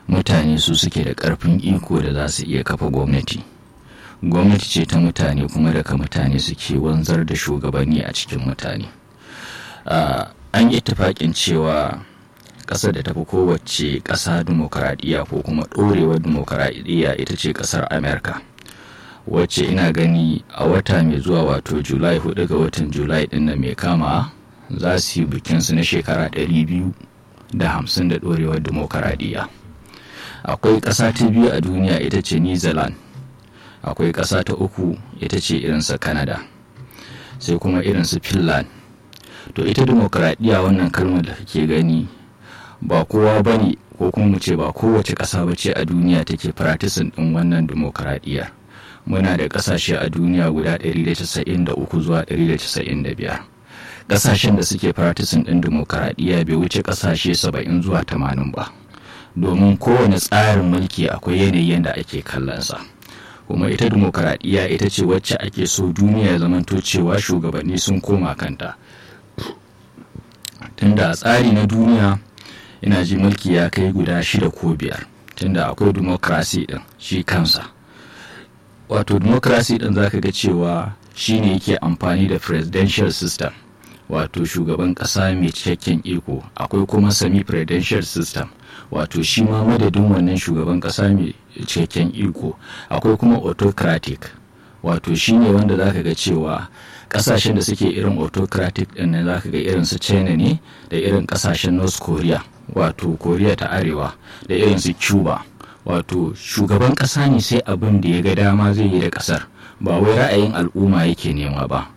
mutane su suke da ƙarfin iko da za su iya kafa gwamnati gwamnati ce ta mutane kuma daga mutane suke wanzar da shugabanni a cikin mutane an yi tufaƙin cewa ƙasar da tafi kowace ƙasa dimokuraɗiyya ko kuma ɗorewar dimokuraɗiyya ita ce ƙasar amerika wacce ina gani a wata mai zuwa wato julai 4 ga watan julai ɗin nan mai kama za su yi bikinsu na shekara 250 da ɗorewar dimokuraɗiyya akwai ƙasa ta biyu a duniya ita ce new zealand akwai ƙasa ta uku ita ce irinsa canada sai kuma irinsu finland to ita dimokuraɗiyya wannan kalmar da kake gani ba kowa ba ne ko kuma mu ce ba kowace ƙasa ba ce a duniya take firatisin ɗin wannan dimokuraɗiyyar muna da ƙasashe a duniya guda 193 zuwa 195 ƙasashen da suke firatisin ɗin dimokuraɗiyya bai wuce ƙasashe 70 zuwa 80 ba domin kowane tsarin mulki akwai yanayin da ake kallonsa kuma ita dimokuraɗiyya ita ce wacce ake so duniya ya zamanto cewa shugabanni sun koma kanta tunda a tsari na duniya ina ji mulki ya kai guda shida ko biyar tunda akwai demokrasi din shi kansa wato demokrasi din zaka ga cewa shine yake amfani da presidential system wato shugaban kasa mai cikakken iko akwai kuma semi presidential system wato shi ma madadin wannan shugaban kasa mai cikakken iko akwai kuma autocratic wato shine wanda zaka ga cewa kasashen da suke irin autocratic din nan zaka ga irin su china ne da irin kasashen north korea wato korea ta arewa da irin su cuba wato shugaban kasa ne sai abin da ya ga dama zai yi da kasar ba wai ra'ayin al'umma yake nema ba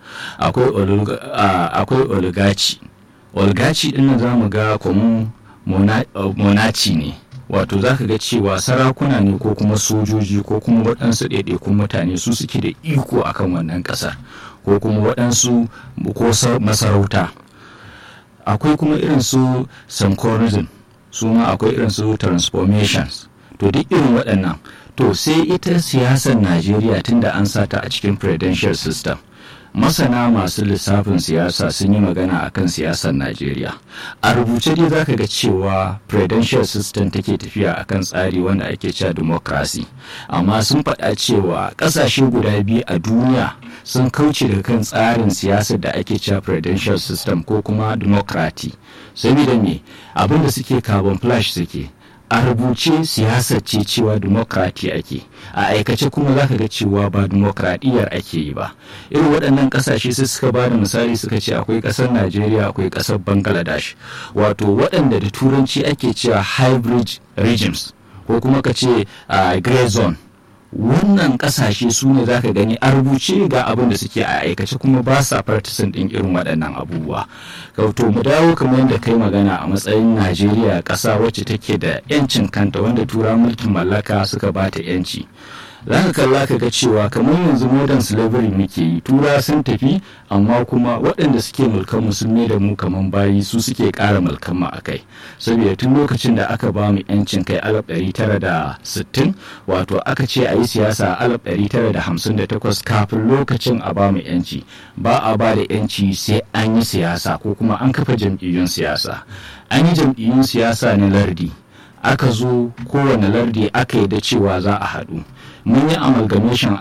akwai oligaci oligaci din nan za mu ga kuma monaci ne wato za ka ga cewa sarakuna ne ko kuma sojoji ko kuma waɗansu ɗaiɗaikun mutane su suke da iko akan wannan ƙasar ko kuma waɗansu ko masarauta akwai kuma irin su synchronism su ma akwai irin su transformations to duk irin waɗannan to sai ita siyasar najeriya tunda an sata a cikin presidential system masana masu lissafin siyasa sun yi magana akan siyasar najeriya a rubuce dai zaka ga cewa presidential system take tafiya akan tsari wanda ake cewa democracy amma sun faɗa cewa ƙasashe guda biyu a duniya sun kauce daga kan tsarin siyasar da ake cewa presidential system ko kuma democracy saboda me abinda suke carbon flash suke a rubuce siyasar ce cewa demokrati ake a aikace kuma zaka ga cewa ba demokradiyyar ake yi ba irin waɗannan ƙasashe sai suka ba da misali suka ce akwai ƙasar najeriya akwai ƙasar bangladesh wato waɗanda da turanci ake cewa hybrid regimes ko kuma ka ce grey zone wannan kasashe su ne za ka gani a rubuce ga abin da suke a aikace kuma ba sa partisan ɗin irin waɗannan abubuwa to mu dawo kamar yadda kai magana a matsayin najeriya ƙasa wacce take da 'yancin kanta wanda tura mulkin mallaka suka ba ta 'yanci za ka kalla ka ga cewa kamar yanzu modern slavery muke yi tura sun tafi amma kuma waɗanda suke mulkan mu sun da mu kamar bayi su suke ƙara mulkan mu akai saboda tun lokacin da aka ba mu yancin kai alaf ɗari tara da sittin wato aka ce a yi siyasa alaf ɗari tara da hamsin da takwas kafin lokacin a ba mu yanci ba a ba da yanci sai an yi siyasa ko kuma an kafa jam'iyyun siyasa an yi jam'iyyun siyasa na lardi aka zo kowane lardi aka yi da cewa za a haɗu mun yi amalgamation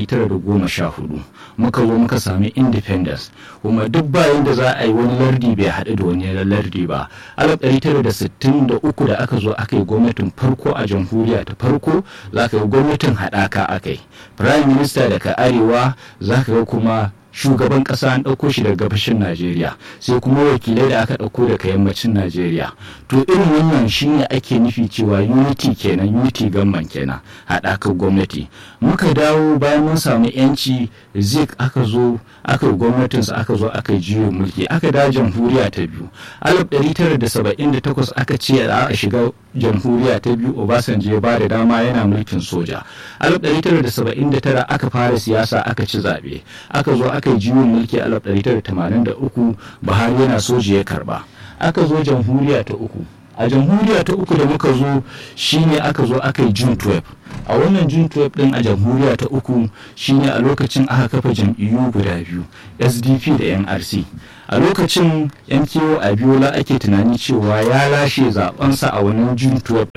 1914 muka zo muka sami independence kuma duk bayan da za a yi wani lardi bai haɗu da wani lardi ba 1963 da aka zo aka yi gwamnatin farko a jamhuriya ta farko za ka yi gwamnatin haɗaka aka yi prime minister daga arewa za ka ga kuma shugaban kasa an ɗauko shi daga gabashin najeriya sai kuma wakilai da aka ɗauko daga yammacin najeriya to irin wannan shine ake nufi cewa unity kenan unity gamman kenan haɗakar gwamnati muka dawo bayan mun samu yanci zik aka zo aka yi gwamnatinsa aka zo aka yi juyin mulki aka da jamhuriya ta biyu 1978 aka ce a shiga jamhuriya ta biyu obasanjo ya ba da dama yana mulkin soja 1979 aka fara siyasa aka ci zaɓe aka zo aka yi juyin mulki a 1983 buhari yana soja ya karba aka zo jamhuriya ta uku a jamhuriya ta uku da muka zo shine aka zo aka yi june 12 a wannan june 12 din a jamhuriya ta uku shine a lokacin aka kafa jam'iyyu guda biyu sdp da nrc a lokacin mko abiola ake tunani cewa ya lashe zabensa a wannan june 12 din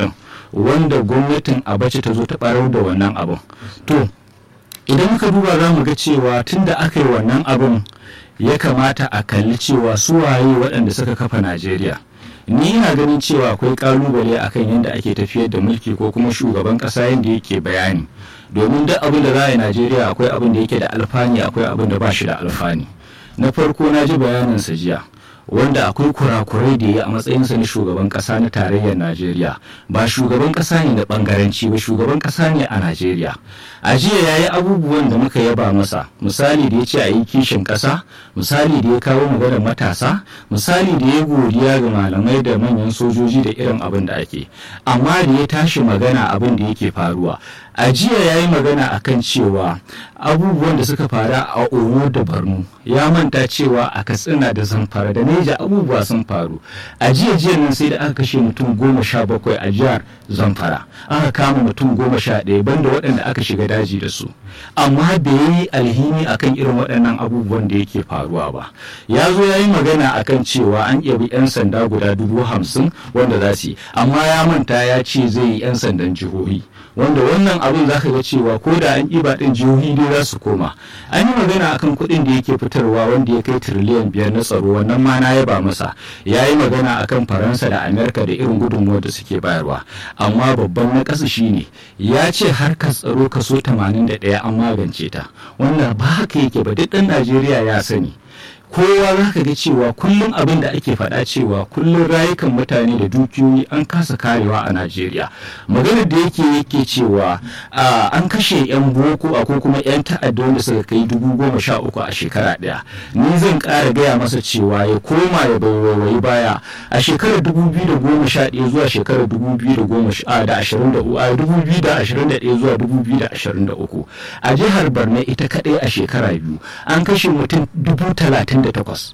wanda gwamnatin abace ta zo ta barar da wannan abin to idan muka duba za mu ga cewa tun da aka yi wannan abin ya kamata a kalli cewa su waye waɗanda suka kafa najeriya ni ina ganin cewa akwai kalubale akan yadda ake tafiyar da mulki ko kuma shugaban ƙasa yadda yake bayani domin duk abin da za a yi najeriya akwai abin da yake da alfani akwai abin da ba shi da alfani na farko na ji bayanin sa jiya wanda akwai kurakurai da ya a matsayinsa na shugaban kasa na tarayyar najeriya ba shugaban kasa ne na bangaranci ba shugaban kasa ne a najeriya a jiya ya yi abubuwan da muka yaba masa misali da ya ce a yi kishin kasa misali da ya kawo maganar matasa misali da ya godiya ga malamai da manyan sojoji da irin abin da ake amma da ya tashi magana abin da yake faruwa a jiya ya yi magana akan cewa abubuwan da suka faru a oyo da borno ya manta cewa a katsina da zamfara da neja abubuwa sun faru a jiya jiya nan sai da aka kashe mutum goma sha bakwai a jihar zamfara aka kama mutum goma sha ɗaya banda waɗanda aka shiga daji da su amma bai yi alhini akan irin waɗannan abubuwan da yake faruwa ba ya zo ya yi magana akan cewa an bi 'yan sanda guda dubu hamsin wanda za su yi amma ya manta ya ce zai yi 'yan sandan jihohi wanda wannan abin za ka ga cewa ko da an ƙiba ɗin jihohi dai za su koma an yi magana akan kuɗin da yake fitarwa wanda ya kai tiriliyan biyar na tsaro wannan ma na yaba masa ya yi magana akan faransa da amerika da irin gudunmuwar da suke bayarwa amma babban na ƙasa shine ya ce harkar tsaro kaso 81 an magance ta wannan ba haka yake ba duk ɗan najeriya ya sani kowa za ka ga cewa kullum abin da ake faɗa cewa kullum rayukan mutane da dukiyoyi an kasa karewa a najeriya maganar da yake yake cewa an kashe 'yan boko ko kuma 'yan ta'adda wanda suka kai dubu goma sha uku a shekara ɗaya ni zan ƙara gaya masa cewa ya koma ya baiwaiwayi baya a shekarar dubu biyu da goma sha ɗaya zuwa shekarar dubu biyu da goma sha da ashirin da uku a dubu biyu da ashirin da ɗaya zuwa dubu biyu da ashirin da uku a jihar barna ita kaɗai a shekara biyu an kashe mutum dubu talatin da takwas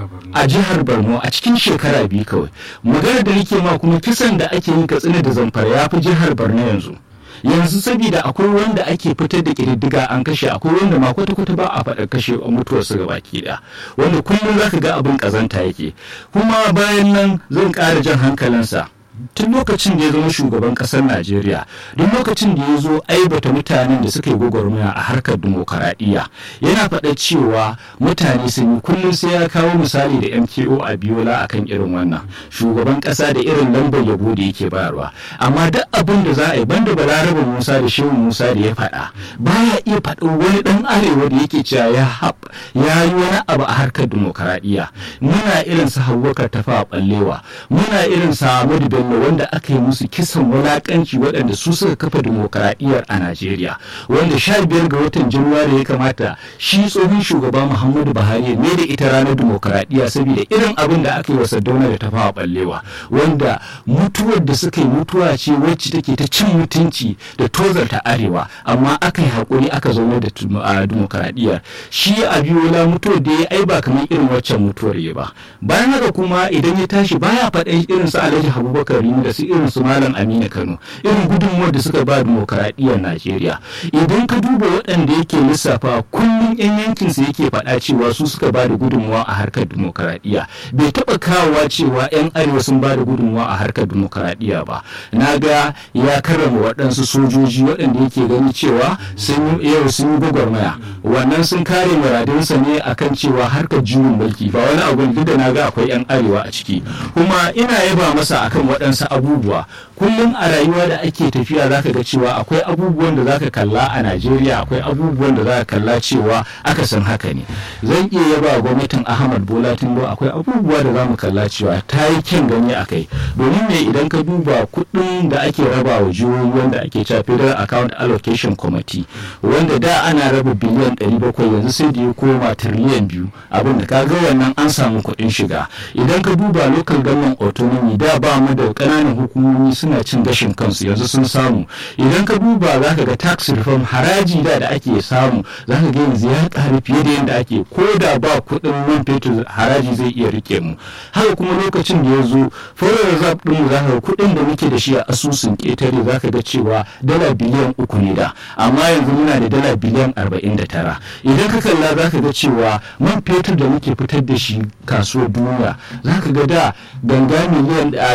a jihar borno a cikin shekara biyu kawai magana da nake ma kuma kisan da ake yi katsina da zamfara ya fi jihar borno yanzu yanzu saboda akwai wanda ake fitar da ƙididdiga an kashe akwai wanda ma kwata-kwata ba a faɗa kashe a mutuwarsu ga baki ɗaya wanda kullum zaka ga abin ƙazanta yake kuma bayan nan zan ƙara jan hankalinsa tun lokacin da ya zama shugaban kasar najeriya duk lokacin da ya zo aibata mutanen da suka yi gwagwarmaya a harkar dimokuraɗiyya yana faɗa cewa mutane sun yi kullum sai ya kawo misali da mko a biyola akan irin wannan shugaban ƙasa da irin lambar yabo da yake bayarwa amma duk abin da za a yi banda balaraba musa da shehu musa da ya faɗa baya iya faɗin wani ɗan arewa da yake cewa ya ya yi wani abu a harkar dimokuraɗiyya muna irin sa hawwakar tafa ɓallewa muna irin sa Ahmadu Bello wanda aka yi musu kisan wulakanci waɗanda su suka kafa dimokuraɗiyyar a Najeriya wanda sha biyar ga watan Januwari ya kamata shi tsohon shugaba Muhammadu Buhari ne da ita ranar dimokuraɗiyya saboda irin abin da aka yi wa Sardauna da tafawa ɓallewa wanda mutuwar da suka yi mutuwa ce wacce take ta cin mutunci da tozarta arewa amma aka yi haƙuri aka zauna da dimokuraɗiyyar shi a biyola mutuwar da ya ai ba kamar irin waccan mutuwar ya ba bayan haka kuma idan ya tashi baya faɗan irin su Alhaji Abubakar Rimi da su irin su Malam Aminu Kano irin gudunmuwar da suka ba dimokuraɗiyyar Najeriya idan ka duba waɗanda yake lissafa kullum yan yankin su yake faɗa cewa su suka ba da gudunmuwa a harkar dimokuraɗiyya bai taɓa kawowa cewa yan arewa sun ba da gudunmuwa a harkar dimokuraɗiyya ba na ga ya karrama waɗansu sojoji waɗanda yake gani cewa sun yi yau sun yi gwagwarmaya wannan sun kare muradinsa ne akan cewa harkar juyin mulki ba wani abu duk da na ga akwai yan arewa a ciki kuma ina yaba masa akan waɗansu abubuwa kullum a rayuwa da ake tafiya zaka ga cewa akwai abubuwan da zaka kalla a Najeriya akwai abubuwan da zaka kalla cewa aka san haka ne zan iya yaba gwamnatin Ahmad Bola Tinubu akwai abubuwa da zamu kalla cewa ta yi kyan gani akai domin me idan ka duba kuɗin da ake raba wa jihohi wanda ake cewa Federal Account Allocation Committee wanda da ana raba biliyan 700 yanzu sai da ya koma tiriliyan biyu abin da kaga wannan an samu kuɗin shiga idan ka duba local government autonomy da ba mu da ƙananan hukumomi suna cin gashin kansu yanzu sun samu idan ka duba za ka ga tax reform haraji da da ake samu za ka ga yanzu ya ƙaru fiye da yadda ake ko da ba kuɗin man fetur haraji zai iya rike mu haka kuma lokacin da ya zo foreign reserve ɗin mu za ka ga kuɗin da muke da shi a asusun ƙetare za ka ga cewa dala biliyan uku ne da amma yanzu muna da dala biliyan arba'in da tara idan ka kalla za ka ga cewa man fetur da muke fitar da shi kasuwar duniya za ka ga da ganga miliyan a dubu ɗari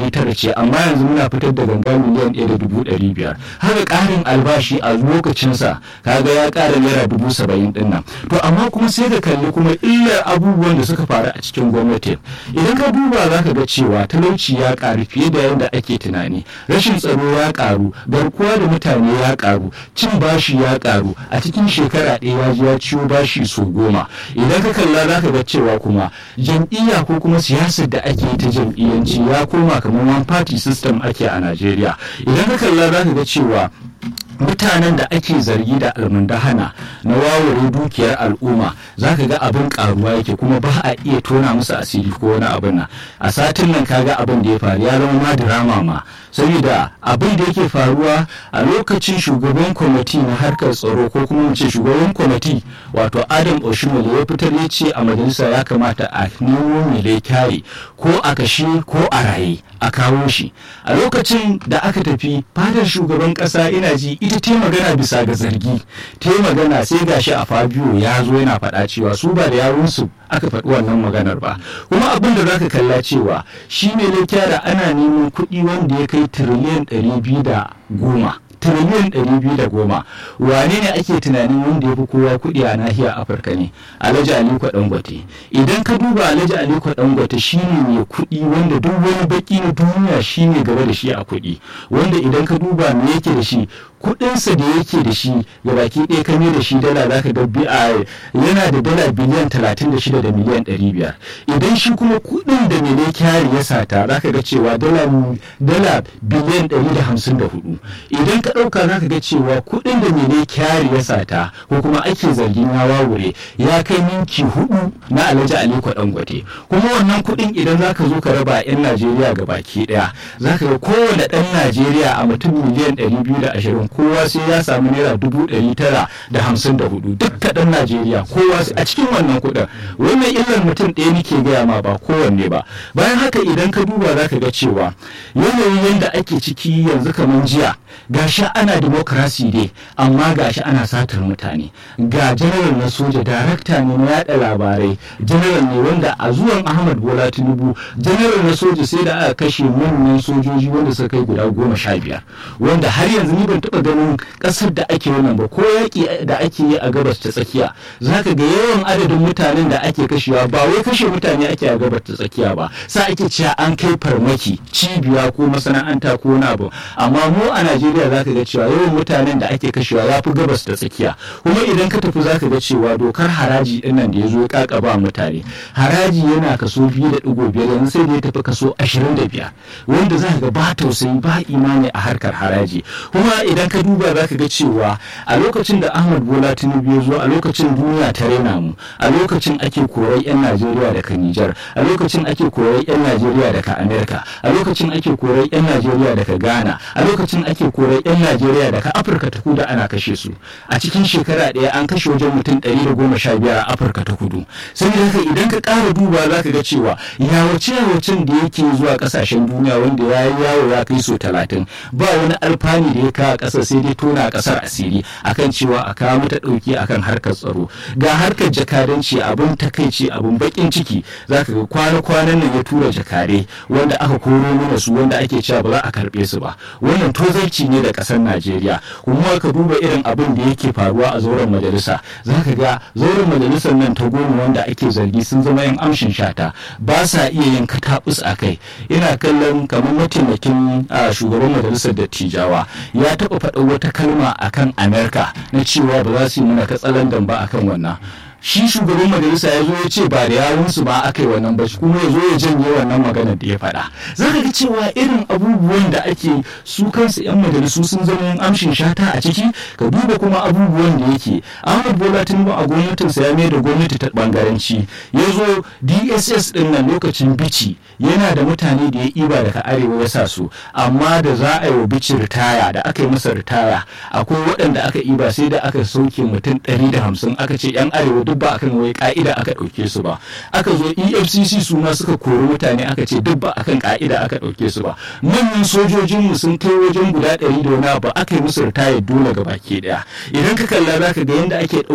ɗari tara ce amma yanzu muna fitar da ganga miliyan ɗaya da dubu ɗari biyar haka ƙarin albashi a lokacinsa kaga ya ƙara naira dubu saba'in ɗin nan to amma kuma sai ka kalli kuma illar abubuwan da suka faru a cikin gwamnati idan ka duba za ka ga cewa talauci ya ƙaru fiye da yadda ake tunani rashin tsaro ya ƙaru garkuwa da mutane ya ƙaru cin bashi ya ƙaru a cikin shekara ɗaya ya ji ya ciwo bashi so goma idan ka kalla za ka ga cewa kuma jam'iyya ko kuma siyasar da ake yi ta jam'iyyanci ya koma kamar one party system ake a najeriya idan ka kalla za ka ga cewa mutanen da ake zargi da almundahana na wawure dukiyar al'umma za ka ga abin karuwa yake kuma ba a iya tona musu asiri ko wani abin nan a satin nan kaga abin da ya faru ya zama ma drama ma saboda abin da yake faruwa a lokacin shugaban kwamiti na harkar tsaro ko kuma mu ce shugaban kwamiti wato adam oshimole ya fitar ya ce a majalisa ya kamata a nemo mai kyare ko a kashe ko a raye a kawo shi a lokacin da aka tafi fadar shugaban kasa ina ji ita ta magana bisa ga zargi ta magana sai gashi a fabio ya zo yana faɗa cewa su ba da yawunsu aka faɗi wannan maganar ba kuma abin da zaka kalla cewa shi ne kyara ana neman kuɗi wanda ya kai tiriliyan ɗari biyu da goma tiriliyan ɗari biyu da goma wane ne ake tunanin wanda ya fi kowa kuɗi a nahiyar afirka ne alhaji aliko dangote idan ka duba alhaji aliko dangote shine mai kuɗi wanda duk wani baki na duniya shine gaba da shi a kuɗi wanda idan ka duba me yake da shi kuɗinsa da yake da shi ga baki ɗaya kame da shi dala zaka ga BI yana da dala biliyan talatin da shida da miliyan ɗari biyar idan shi kuma kuɗin da mene kyari ya sata zaka ga cewa dala dala biliyan ɗari da hamsin da hudu idan ka ɗauka zaka ga cewa kuɗin da mene kyari ya sata ko kuma ake zargin ya wawure ya kai minki hudu na alhaji aliko dangote kuma wannan kuɗin idan zaka zo ka raba 'yan najeriya ga baki ɗaya zaka ga kowane ɗan najeriya a mutum miliyan ɗari biyu da ashirin kowa sai ya samu naira dubu ɗari tara da hamsin da hudu duk kaɗan najeriya kowa a cikin wannan kuɗin wannan illar mutum ɗaya nake gaya ma ba kowanne ba bayan haka idan ka duba za ka ga cewa yanayin yadda ake ciki yanzu kamar jiya gashi ana demokrasi dai amma gashi ana satar mutane ga janaral na soja darakta ne na yada labarai janaral ne wanda a zuwan ahmad bola tinubu janaral na soja sai da aka kashe manyan sojoji wanda suka kai guda goma sha biyar wanda har yanzu ni ban taɓa ganin ƙasar da ake wannan ba ko yaƙi da ake yi a gabas ta tsakiya za ka ga yawan adadin mutanen da ake kashewa ba wai kashe mutane ake a gabas ta tsakiya ba sa ake cewa an kai farmaki cibiya ko masana'anta ko wani abu amma mu a najeriya za ka ga cewa yawan mutanen da ake kashewa ya fi gabas ta tsakiya kuma idan ka tafi za ka ga cewa dokar haraji ɗin nan da ya zo ya kakaba mutane haraji yana kaso biyu da ɗigo biyar yanzu sai da ya tafi kaso ashirin da biyar wanda za ka ga ba tausayi ba imani a harkar haraji kuma idan ka duba za ka ga cewa a lokacin da ahmad bola tinubu ya zo a lokacin duniya ta raina mu a lokacin ake korar 'yan najeriya daga nijar a lokacin ake korar 'yan najeriya daga amerika a lokacin ake korar 'yan najeriya daga ghana a lokacin ake korar 'yan najeriya daga afirka ta kudu ana kashe su a cikin shekara ɗaya an kashe wajen mutum ɗari da goma sha biyar a afirka ta kudu saboda haka idan ka ƙara duba za ka ga cewa yawace yawacen da yake zuwa ƙasashen duniya wanda ya yi yawo ya kai so talatin ba wani alfani da ya kawo ƙasa sai dai tona ƙasar asiri akan cewa a kawo mata ɗauki akan harkar tsaro ga harkar jakadanci abin takaici abin baƙin ciki za ka ga kwana-kwanan nan ya tura jakare wanda aka koro mana su wanda ake cewa ba za a karɓe su ba wannan tozarci ne da ƙasar najeriya kuma ka duba irin abin da yake faruwa a zauren majalisa za ka ga zauren majalisar nan ta goma wanda ake zargi sun zama yan amshin shata ba sa iya yin katabus a kai ina kallon kamar mataimakin shugaban majalisar dattijawa ya taɓa faɗa wata kalma akan amerika na cewa ba za su yi mana katsalandan ba akan wannan shi shugaban majalisa ya zo ya ce ba da yawunsu ba aka yi wannan ba kuma ya zo ya janye wannan maganar da ya faɗa za ka ga cewa irin abubuwan da ake su kansu 'yan majalisu sun zama yin amshin shata a ciki ka duba kuma abubuwan da yake ahmad bola tinubu a gwamnatinsa ya mai da gwamnati ta bangaranci ya zo dss din nan lokacin bici yana da mutane da ya iba daga arewa ya sa su amma da za a yi wa bici ritaya da aka yi masa ritaya akwai waɗanda aka iba sai da aka sauke mutum ɗari da hamsin aka ce 'yan arewa duk ba akan wai ka'ida aka ɗauke su ba aka zo efcc su ma suka kori mutane aka ce duk ba akan ka'ida aka ɗauke su ba manyan sojojinmu sun kai wajen guda ɗari da wani ba aka yi musu ritaya dole ga baki ɗaya idan ka kalla za ka ga yadda ake ɗaukar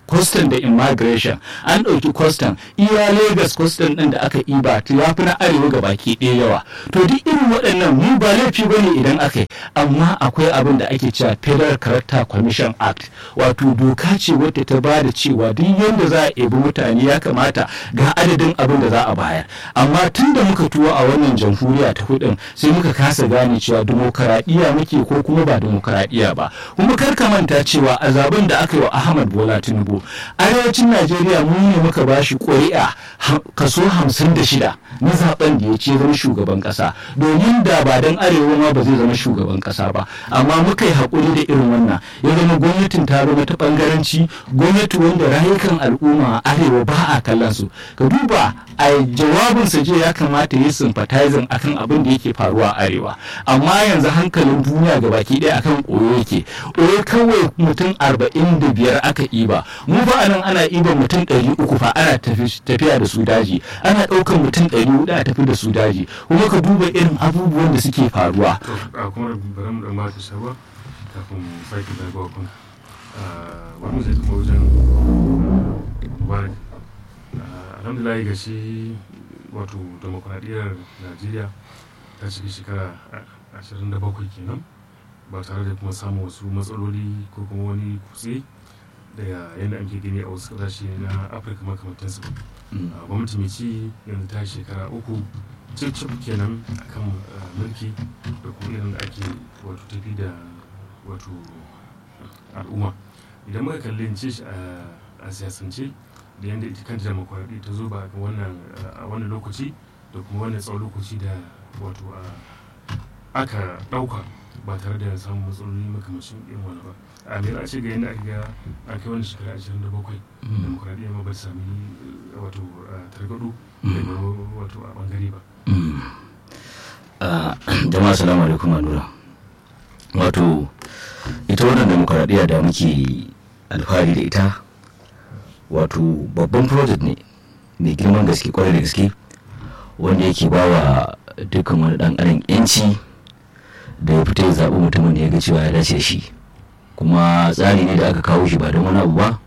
custom da immigration an ɗauki custom iya lagos custom ɗin da aka iba to ya fi na arewa ga baki ɗaya yawa to duk irin waɗannan mu ba laifi ba ne idan aka yi amma akwai abin da ake cewa federal character commission act wato doka ce wadda ta ba da cewa duk yadda za a ebi mutane ya kamata ga adadin abin da za a bayar amma tun da muka tuwo a wannan jamhuriya ta hudun sai muka kasa gane cewa demokaradiyya muke ko kuma ba demokaradiyya ba kuma kar ka manta cewa a zaben da aka yi wa ahmad bola tinubu arewacin najeriya mu ne muka ba shi ƙuri'a kaso hamsin da shida na zaben da ya ce zama shugaban ƙasa domin da ba don arewa ma ba zai zama shugaban ƙasa ba amma muka yi haƙuri da irin wannan ya zama gwamnatin ta zama ta ɓangaranci gwamnati wanda rayukan al'umma a arewa ba a kallon su ka duba a jawabinsa jiya ya kamata yi sympathizing akan abin da yake faruwa a arewa amma yanzu hankalin duniya ga baki ɗaya akan koyo yake koyo kawai mutum arba'in da biyar aka iba mu ba anan ana iba mutum ɗari uku fa ana tafiya da su daji ana ɗaukar mutum ɗari hudu a tafi da su daji kuma ka duba irin abubuwan da suke faruwa. a kuma bari mu ɗan mata shawa kafin mu sake zagawa kun wani mu zai kuma wajen mubarak alhamdulillah ga shi wato demokuraɗiyyar najeriya ta ciki shekara 27 kenan ba tare da kuma samun wasu matsaloli ko kuma wani kutse da yadda ake gani a wasu ƙasashe na afirka makamantansu ba gwamnati mai ci yanzu ta shekara uku cip kenan akan mulki da kuma irin da ake wato tafi da wato al'umma idan muka kalli ce a siyasance da yadda ita kanta demokuraɗi ta zo ba a wannan lokaci da kuma wannan tsawon lokaci da wato aka ɗauka ba tare da samun matsaloli makamashin irin wani ba a me za a ce ga yadda aka ga a kai wani shekara ashirin da bakwai demokuraɗiyya ma ba ta sami wato targaɗo daga wato a ɓangare ba jama'a salamu alaikum nura wato ita wannan demokuraɗiyya da muke alfahari da ita wato babban project ne mai girman gaske kwarai da gaske wanda yake ba wa dukkan wani dan adam yanci da ya fita ya zaɓi mutumin da ya ga cewa ya dace da shi kuma tsari ne da aka kawo shi ba don wani abu ba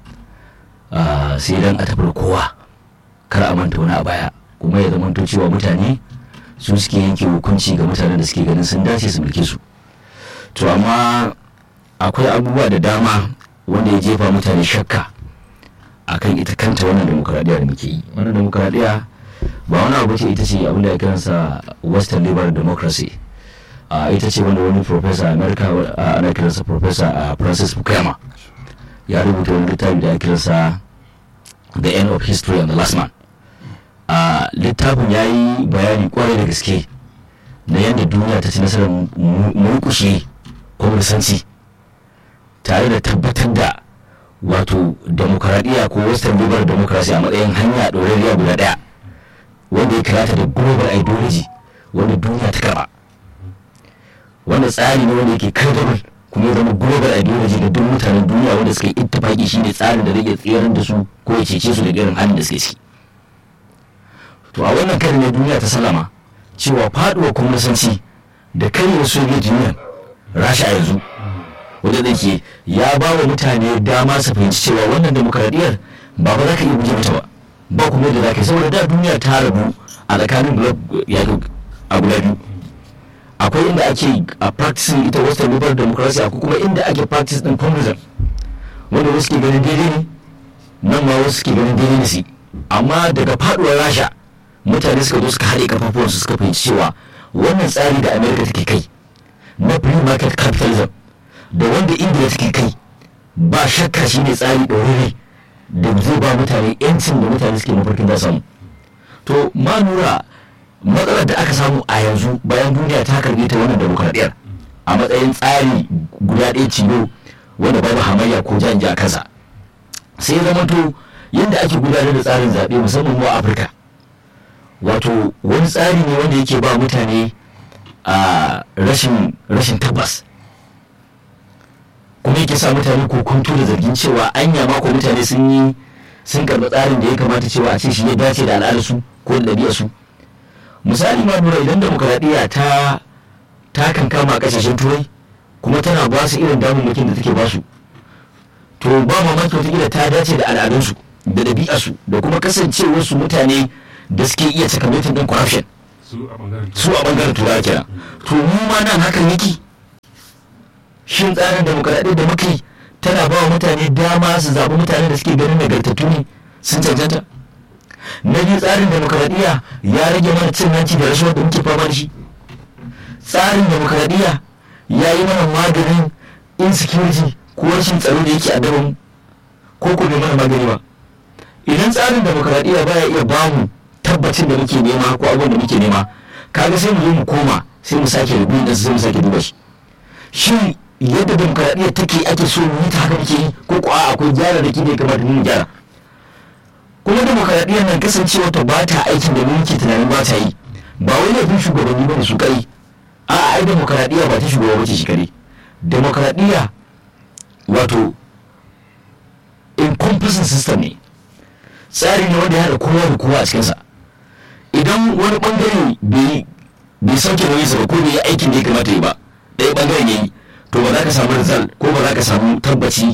sai dan a tafi kowa kar a manta wani a baya kuma ya zamanto cewa mutane su suke yanke hukunci ga mutanen da suke ganin sun dace su mulke su to amma akwai abubuwa da dama wanda ya jefa mutane shakka akan ita kanta wannan demokaradiyya da muke yi wannan demokaradiyya ba wani abu ce ita ce abin da ya kiransa western liberal democracy a ita ce wanda wani professor a america ana kiransa professor a francis fukuyama ya rubuta wani littafi da ya kiransa the end of history and the last man a littafin ya yi bayani kwarai da gaske na yadda duniya ta ci nasarar murkushe kwamursanci tare da tabbatar da wato demokaradiyya ko western liberal democracy a matsayin hanya ɗorariya guda ɗaya wanda ya kirata da global ideology wanda duniya ta karɓa wanda tsari ne wanda yake credible kuma ya zama global ideology da duk mutanen duniya wanda suka yi ittifaki shine tsarin da zai tsayar da su ko ya cece su daga irin halin da suke ciki to a wannan karin ne duniya ta salama cewa faduwa kwamnasanci da karyar soviet union rasha a yanzu wanda da ke ya ba wa mutane dama su fahimci cewa wannan demokaradiyyar ba ba za ka iya guje mata ba ba kuma yadda za ka yi saboda da duniya ta rabu a tsakanin blok a guda biyu akwai inda ake a practicing ita western liberal democracy akwai kuma inda ake practice din communism wanda wasu ke ganin daidai ne nan ma wasu ke ganin daidai ne su amma daga faduwar rasha mutane suka zo suka haɗe kafafuwansu suka fahimci cewa wannan tsari da america take kai na free market capitalism da wanda indiya take kai ba shakka shi ne tsari ɗoriri da zai ba mutane yancin da mutane suke mafarkin za samu to ma nura matsalar da aka samu a yanzu bayan duniya ta karbe ta wannan demokradiyyar a matsayin tsari guda ɗaya cilo wanda babu hamayya ko jan a kansa sai ya zamanto yadda ake gudanar da tsarin zaɓe musamman mu a afirka wato wani tsari ne wanda yake ba mutane a rashin tabbas kuma yake sa mutane kokonto da zargin cewa anya mako mutane sun yi sun karɓi tsarin da ya kamata cewa a ce shi ya dace da al'adarsu ko da ɗabi'arsu misali ma nura idan demokaradiyya ta ta kan kama kasashen turai kuma tana ba su irin damammakin da take ba su to ba mamaki wataƙila ta dace da al'adunsu da ɗabi'arsu da kuma kasancewarsu mutane da suke iya sakamatin ɗin corruption su a bangaren su a bangaren turawa kenan to mu ma nan hakan yake shin tsarin demokaradiyya da muke tana ba wa mutane dama su zaɓi mutane da suke ganin nagartattu ne sun cancanta na biyu tsarin demokaradiyya ya rage mana cin hanci da rashawa da muke fama da shi tsarin demokaradiyya ya yi mana maganin insecurity ko rashin tsaro da yake a mu ko ko bai mana magani ba idan tsarin demokaradiyya baya iya bamu tabbacin da muke nema ko abubuwan da muke nema kaga sai mu zo mu koma sai mu sake rubin da sai mu sake duba shi shin yadda demokaradiyya take ake so mu yi ta haka muke yi ko ko a akwai gyara da ke da ya kamata mu gyara kuma demokaradiyyar nan kasancewa ta ba ta aikin da mu muke tunanin ba ta yi ba wai laifin shugabanni ba ne su kai a ai demokaradiyya ba ta shugaba ba ce shi kare demokaradiyya wato encompassing system ne tsari ne wanda ya haɗa kowa da kowa a cikinsa idan wani bangare bai bai sauke nauyinsa ba ko bai yi aikin da ya kamata yi ba ɗaya bangaren ya yi to ba za ka samu result ko ba za ka samu tabbaci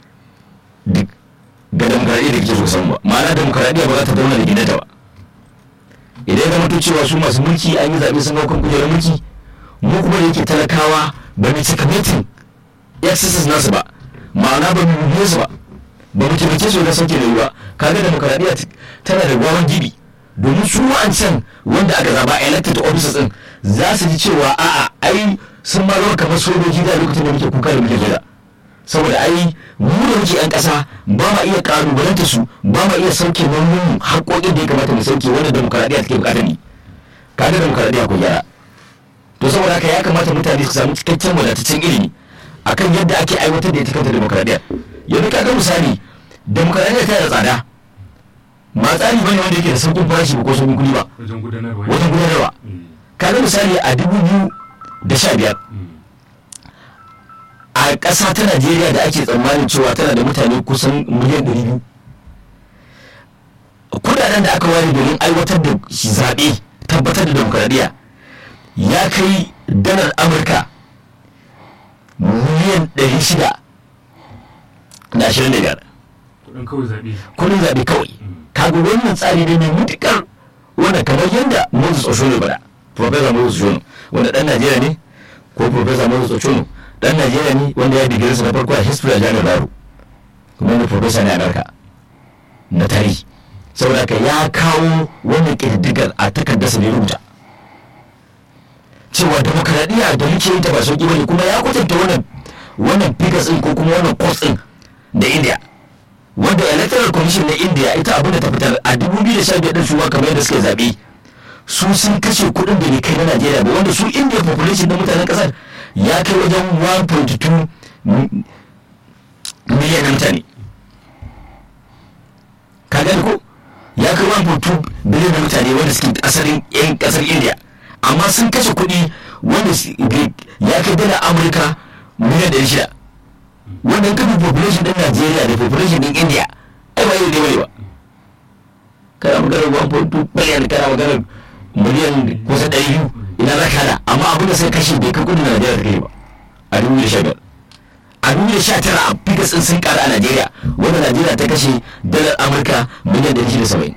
ga demokaradiyya da kake so samu ba ma'ana demokaradiyya ba za ta zauna da gidanta ba idan ya zama cewa su masu mulki an yi zaɓe sun hau kan kujerar mulki mu kuma da yake talakawa ba mu cika metin exercise nasu ba ma'ana ba mu bibiye su ba ba mu taimake su da sauke da ba kaga demokaradiyya tana da gwawan gibi domin su wa'ancan wanda aka zaba elected officers din za su ji cewa a'a ai sun ma zama kamar sojoji da lokacin da muke kuka da muke jira saboda ai mu da muke yan kasa ba ma iya kalubalanta su ba ma iya sauke nauyin haƙoƙin da ya kamata mu sauke wanda demokaradiyya take bukata ne kaga demokaradiyya ko gyara to saboda haka ya kamata mutane su samu cikakken wadataccen ilimi akan yadda ake aiwatar da ita kanta demokaradiyya yanzu kaga misali demokaradiyya tana da tsada ba tsari bane wanda yake da sauƙin farashi ba ko sauƙin kuɗi ba wajen gudanarwa wajen gudanarwa kaga misali a dubu biyu da sha biyar a ƙasa ta najeriya da ake tsammanin cewa tana da mutane kusan miliyan ɗari biyu kudaden da aka ware domin aiwatar da zaɓe tabbatar da demokaradiyya ya kai dalar amurka miliyan ɗari shida da ashirin da biyar kudin kawai zaɓe kudin zaɓe kawai kaga wannan tsari ne mai mutukar wanda kamar yadda moses oshono bada professor moses oshono wanda dan najeriya ne ko professor moses oshono dan najeriya ne wanda ya digirinsa na farko a history a jami'ar baro kuma wanda professor ne a amurka na tarihi saboda haka ya kawo wannan ƙididdigar a takardarsa ne rubuta cewa demokaradiyya da muke yin ta ba sauki bane kuma ya kwatanta wannan wannan figures din ko kuma wannan course din da india wanda electoral commission na india ita abin da ta fitar a 2015 din su kamar yadda suke zabe su sun kashe kuɗin da bai kai na najeriya ba wanda su india population na mutanen kasar ya kai wajen 1.2 miliyan na mutane ka gani ko ya kai 1.2 biliyan na mutane wanda suke asalin yan kasar india amma sun kashe kuɗi wanda ya kai dala amurka miliyan ɗari shida wannan kafin population ɗin najeriya da population ɗin india ai ba iri ne bane ba kana maganar 1.2 biliyan kana maganar miliyan kusa ɗari biyu ina za ka hada amma abin da sai kashe bai kai kudin najeriya ta kai ba a dubu da sha biyar a dubu da sha tara a fikas ɗin sun ƙara a najeriya wanda najeriya ta kashe dalar amurka miliyan ɗari shida saba'in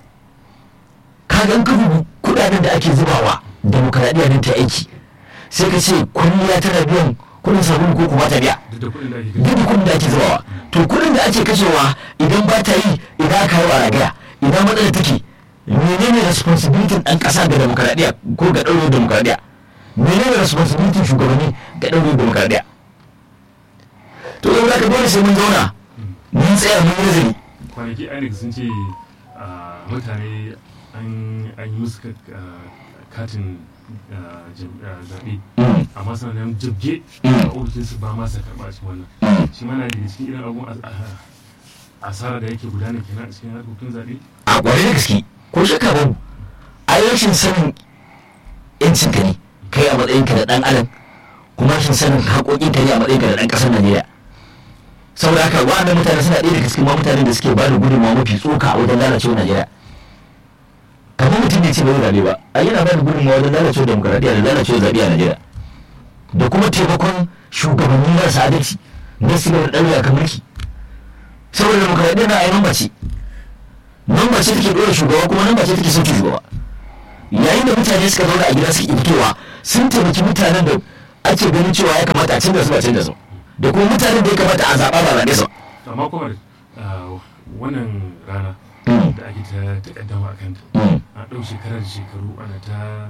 kagan kafin kuɗaɗen da ake zubawa demokaradiyya ne ta aiki sai ka ce kwalliya tana biyan kudin sabulu ko kuma ta biya duk da kuɗin da ake duk da kudin da ake zubawa to kudin da ake kashewa idan ba ta yi idan aka yi wa ragaya idan matsala take menene responsibility ɗan ƙasa ga demokaradiyya ko ga ɗaurin demokaradiyya menene responsibility shugabanni ga ɗaurin demokaradiyya to yau za ka dole sai mun zauna mun tsaya mun yi nazari kwanaki inec sun ce ah, mutane an an yi musu ka- ah, katin ah, jam- ah, zaɓe Mm, amma suna nan jibge Mm. a ofishinsu ba ma sa karɓa a cikin wannan mm. shi mana daga cikin irin abubuwan as- ah, asara da yake gudana kenan a cikin harkokin zaɓe a ƙwarai da gaske ko shakka babu a rashin sanin yancin ka ne kai a matsayin ka da ɗan adam kuma rashin sanin haƙoƙin ka ne a matsayin ka da ɗan ƙasar najeriya saboda haka wa'annan mutane suna ɗaya daga cikin ma mutanen da suke ba da gudunmawa mafi tsoka a wajen lalacewar najeriya kamar mutum ne ce bai zaɓe ba a yana ba da gudunmawa wajen lalacewar demokaradiyya da lalacewar zaɓe a najeriya da kuma taimakon shugabanni marasa adalci na su da ɗaure kan mulki saboda demokaradiyya na ainihin mace nan mace take dora shugaba kuma nan mace take sauke shugaba yayin da mutane suka zauna a gida suke fitowa sun taimaki mutanen da ake ganin cewa ya kamata a canza su ba canza su da kuma mutanen da ya kamata a zaɓa ba zaɓe su amma kuma wannan rana da ake ta takaddama a kanta a ɗau shekarar da shekaru ana ta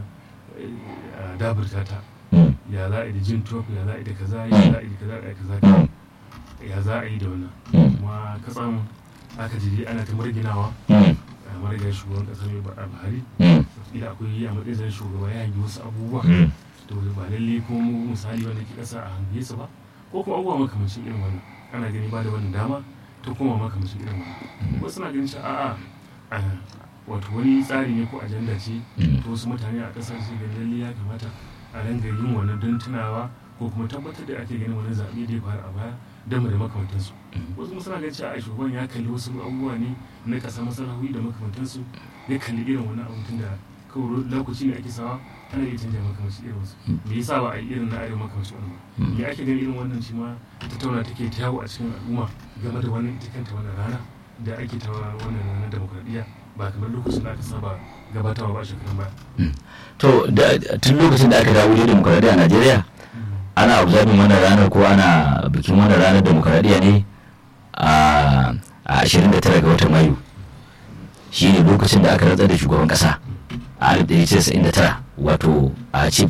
daburta ta ya za a yi da jin top ya za a yi da kaza ya za a yi da kaza ya kaza ya za a yi da wannan kuma katsan aka ji ana ta marginawa a marga shugaban kasa mai ba'a buhari ila akwai a matsayin shugaba ya hangi wasu abubuwa to ba lalle ko misali wanda ke kasa a hange su ba ko kuma abubuwa makamancin irin wannan ana gani ba da wannan dama ta koma makamancin irin wannan wasu na ganin cewa a'a wato wani tsari ne ko ajanda ce to wasu mutane a kasar su ga lalle ya kamata a ranga yin wannan don tunawa ko kuma tabbatar da ake ganin wani zaɓe da ya faru a baya don da makamantansu wasu suna ganin cewa a shugaban ya kalli wasu abubuwa ne na ƙasa masarahui da makamantansu ya kalli irin wani abu tun da kawai lokaci ne ake sawa ana iya canja makamanci irin wasu me yasa ba a yi irin na arewa makamanci wani ba me ake ganin irin wannan shi ma tattauna take ta yawo a cikin al'umma game da wannan ita kanta wannan rana da ake ta wannan ranar demokradiyya ba kamar lokacin da aka saba gabatarwa ba a shekarun baya. to tun lokacin da aka dawo da demokradiyya a najeriya ana observing wannan ranar ko ana bikin wannan ranar demokradiyya ne a 29 ga watan mayu shi ne lokacin da aka rantsar da shugaban kasa a 1999 wato a chief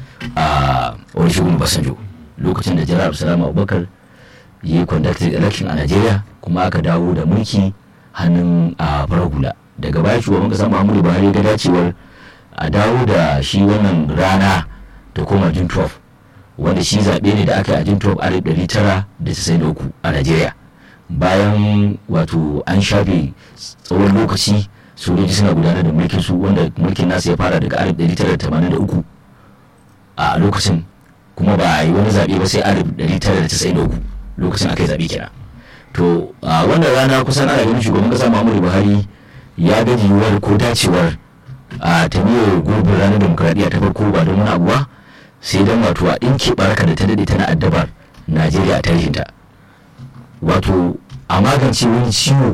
a olusegun basanjo lokacin da jiran abdulsalam abubakar yi conducted election a najeriya kuma aka dawo da mulki hannun a farar hula daga baya shugaban kasa muhammadu buhari ga dacewar a dawo da shi wannan rana ta koma jun 12 wanda shi zaɓe ne da aka yi a jun 12 1993 a najeriya bayan wato an shafe tsawon lokaci sojoji suna gudanar da mulkin su wanda mulkin nasu ya fara daga 1983 a lokacin kuma ba a yi wani zaɓe ba sai 1993 lokacin aka yi zaɓe kenan to a wannan rana kusan ana ganin shugaban kasa muhammadu buhari ya ga yiwuwar ko dacewar a tamiyar gurbin ranar demokradiyya ta farko ba don wani abu ba sai don wato a ɗinke baraka da ta daɗe tana addabar najeriya a tarihinta wato a magance wani ciwo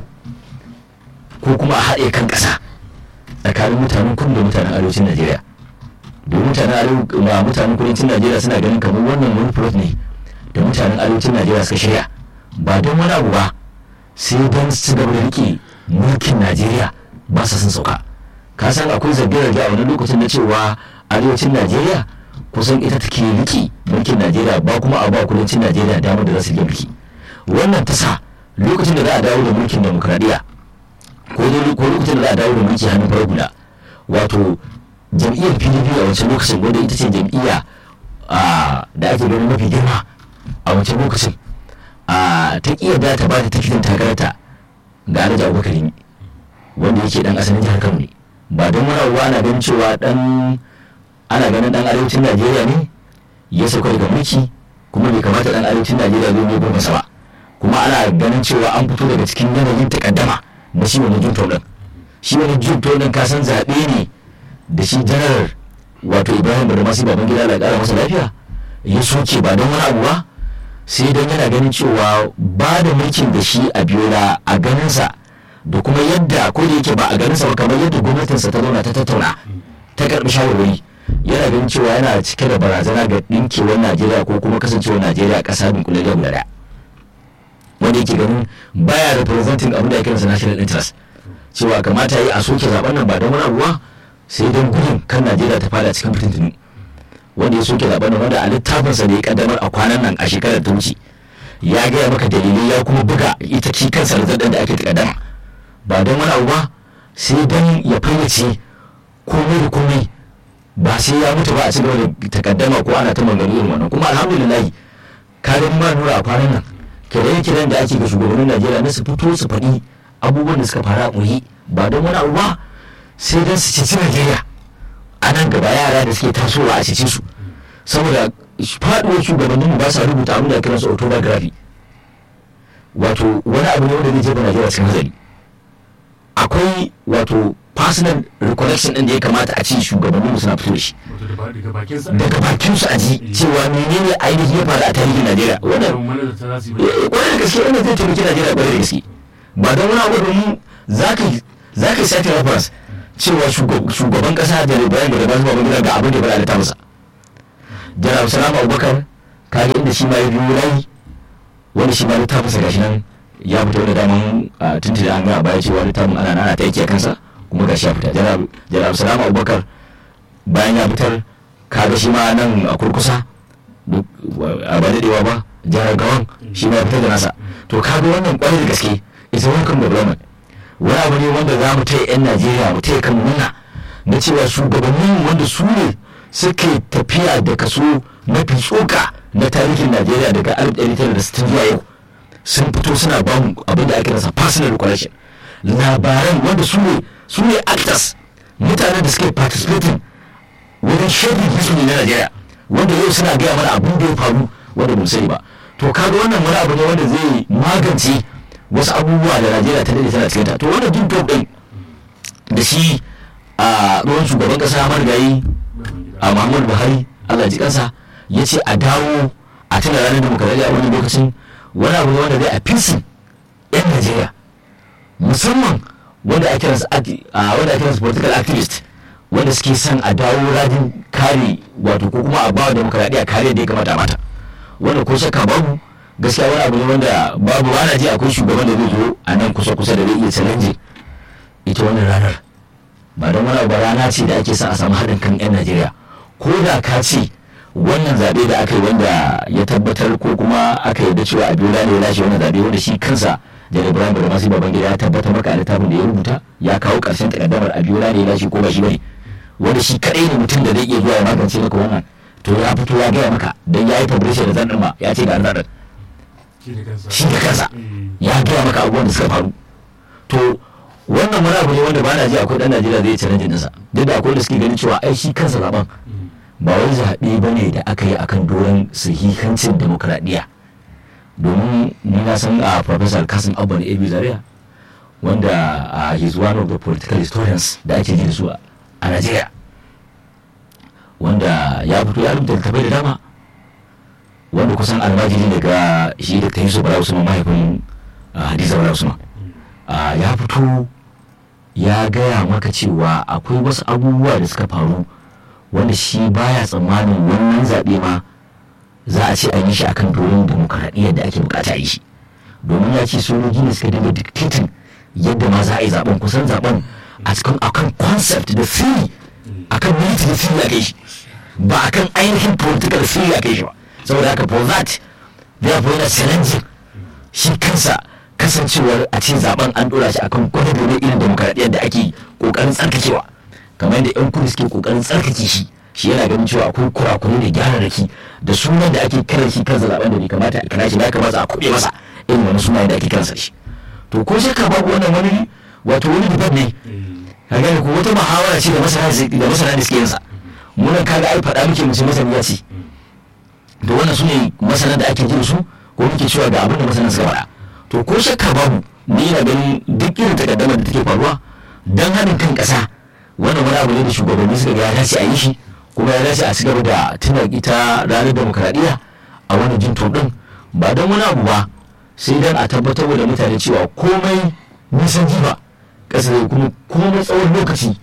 ko kuma a haɗe kan ƙasa tsakanin mutanen kudu da mutanen arewacin najeriya domin mutanen mutanen kudancin najeriya suna ganin kamar wannan wani plot ne da mutanen arewacin najeriya suka shirya ba don wani abu ba sai don su gaba da rike mulkin najeriya ba sa sun sauka ka san akwai zarge-zarge a wani lokacin na cewa arewacin najeriya kusan ita take rike mulkin najeriya ba kuma a ba kudancin najeriya damar da za su rike mulki wannan ta sa lokacin da za a dawo da mulkin demokradiyya ko lokacin da za a dawo da mulki hannun farar hula wato jam'iyyar pdp a wancan lokacin wanda ita ce jam'iyya da ake ganin mafi girma a wancan lokacin ta iya da ta ba da tikitin takarata ga alhaji abubakar ne wanda yake dan asalin jihar kano ne ba don wani abu ana ganin cewa dan ana ganin dan arewacin najeriya ne ya sauka daga mulki kuma bai kamata dan arewacin najeriya zai ne gurbinsa ba kuma ana ganin cewa an fito daga cikin yanayin takaddama na shi wani junto din shi wani junto din ka san zaɓe ne da shi janar wato ibrahim da masu baban gida da ƙara masa lafiya ya soke ba don wani abu ba sai don yana ganin cewa ba da mulkin da shi a biyola a ganinsa da kuma yadda ko da yake ba a ganinsa ba kamar yadda gwamnatinsa ta zauna ta tattauna ta karɓi shawarwari yana ganin cewa yana cike da barazana ga ɗinkewar najeriya ko kuma kasancewar najeriya ƙasa dunkulariya guda ɗaya wanda yake ganin baya representing abin da ake kiransa national interest cewa kamata yi a soke zaben nan ba don wani abu ba sai don gudun kan najeriya ta fada cikin fitintunu wanda ya soke zaben nan wanda a littafinsa da ya kaddamar a kwanan nan a shekarar ta wuce ya gaya maka dalilai ya kuma buga ita ki kansa da da ake takaddama ba don wani abu ba sai don ya fayyace komai da komai ba sai ya mutu ba a cigaba da takaddama ko ana ta magana irin wannan kuma alhamdulillah ka ga ma nura a kwanan nan kiran-kiran da ake ga shugabannin najeriya na su fito su faɗi abubuwan da suka faru a ƙuri ba don wani abu ba sai don su cici najeriya a nan gaba yara da suke tasowa a cici su saboda faɗuwar shugabannin ba sa rubuta abin da kiran su autobiography wato wani abu ne wanda zai jefa najeriya cikin hazari akwai wato personal recollection din da ya kamata a ce shugabanninmu suna fito da shi wato da ba- daga bakin sa daga bakin su a ji cewa menene ainihin ya faru a tarihin Najeriya wannan wannan manazarta za su yi eh, kwarai da gaske wannan zai taimaki Najeriya kwarai da gaske ba don wani abu domin za ka za ka sake reference cewa shugab- shugaban kasa da Ibrahim da Basu Babangida ga abin da ya faɗa da masa Janabu Salamu Abubakar kaga inda shi ma ya biyo layi wanda shi ma littafinsa gashi nan ya fita wanda daman a tuntuni an gaya baya cewa littafin ana ana ta yake a kansa kuma gashi ya fita Janabu Janabu Salamu Abubakar bayan ya fitar kaga shi ma nan a kurkusa duk a ba daɗewa ba jihar gawan shi ma ya fitar da nasa to kaga wannan kwarai da gaske ita welcome development wani abu ne wanda za mu taya 'yan najeriya mu taya kan nuna na cewa shugabannin wanda su ne suke tafiya da kaso mafi tsoka na tarihin najeriya daga 1960 zuwa yau sun fito suna ba mu abin da ake nasa personal recollection labaran wanda su ne su ne actors mutanen da suke participating wajen shafin history na Najeriya wanda yau suna gaya mana abin da ya faru wanda mun sani ba to kaga wannan wani abu ne wanda zai magance wasu abubuwa da Najeriya ta dade tana cikin ta to wannan duk job din da shi a ruwan shugaban kasa marigayi a Muhammadu Buhari Allah ji kansa ya ce a dawo a tuna ranar demokaradiyya a wannan lokacin wani abu ne wanda zai a fisin 'yan Najeriya musamman wanda ake kiransu acti- a wanda ake kiransu political activist wanda suke son a dawo rajin kare wato ko kuma a bawa demokradiyya kare da ya kamata a mata wanda ko shakka babu gaskiya wani abu ne wanda babu ana ji akwai shugaban da zai zo a nan kusa kusa da zai iya challenge ita wannan ranar ba don wani abu ba rana ce da ake son a samu haɗin kan 'yan najeriya ko da ka ce wannan zaɓe da aka yi wanda ya tabbatar ko kuma aka yarda cewa abiola ne ya lashe wannan zaɓe wanda shi kansa da ibrahim da masu babangida ya tabbatar maka a littafin da ya rubuta ya kawo ƙarshen takaddamar abiola ne ya lashe ko ba shi bane wanda shi kaɗai ne mutum da zai iya zuwa ya magance maka wannan to ya fito ya gaya maka dan ya yi publisher da zan ma ya ce ga zaɗin shi da kansa shi da kansa Eh, ya gaya maka abubuwan da suka faru to wannan wani abu ne wanda ba na ji akwai dan najeriya zai challenge ɗinsa duk da akwai da suke ganin cewa ai shi kansa zaben mm, ba wai zaɓe ba ne da aka yi akan doron sahihancin demokradiyya domin ni na san a professor kasim abba na abu zaria wanda uh, he's one of the political historians da ake ji da su a a najeriya wanda ya fito ya rubuta littattafai da dama wanda kusan almajiri daga shi da ta yi su bala usman mahaifin uh, hadiza bala usman uh, ya fito ya gaya maka cewa akwai wasu abubuwa da suka faru wanda shi baya tsammanin wannan zaɓe ma za a ce an yi shi akan doron demokaradiyyar da ake bukata a yi shi domin ya ce sojoji ne suka dinga dictating yadda ma za a yi zaben kusan zaben a cikin akan concept da theory akan military theory aka yi shi ba akan ainihin political theory aka yi shi ba saboda haka for that therefore yana challenging shi kansa kasancewar a ce zaben an dora shi akan gwada-gwada irin demokaradiyyar da ake kokarin tsarkakewa kamar yadda yan kudu suke kokarin tsarkake shi shi yana ganin cewa akwai kurakurai da gyararraki da sunan da ake kiran shi kansa zaben da bai kamata a kira shi ya kamata a kuɓe masa irin wani sunayen da ake kiransa shi to ko shakka babu wannan wani wato wani daban ne eh, ka gane ko wata muhawara ce da masana da masana da suke yin sa munan kaga ai faɗa muke mu ce masani ya ce to wannan su ne masana da ake jin su ko muke cewa ga abin da masana suka faɗa to ko shakka babu ni na ganin duk irin takaddamar da take faruwa dan haɗin kan ƙasa wannan wani abu ne da shugabanni suka ga ya dace a yi shi kuma ya dace a ci gaba da tuna ita ranar demokaradiyya a wani jin din ba don wani abu ba sai dan a tabbatar da mutane cewa komai nisan jiba ƙasa zai kuma komai tsawon lokaci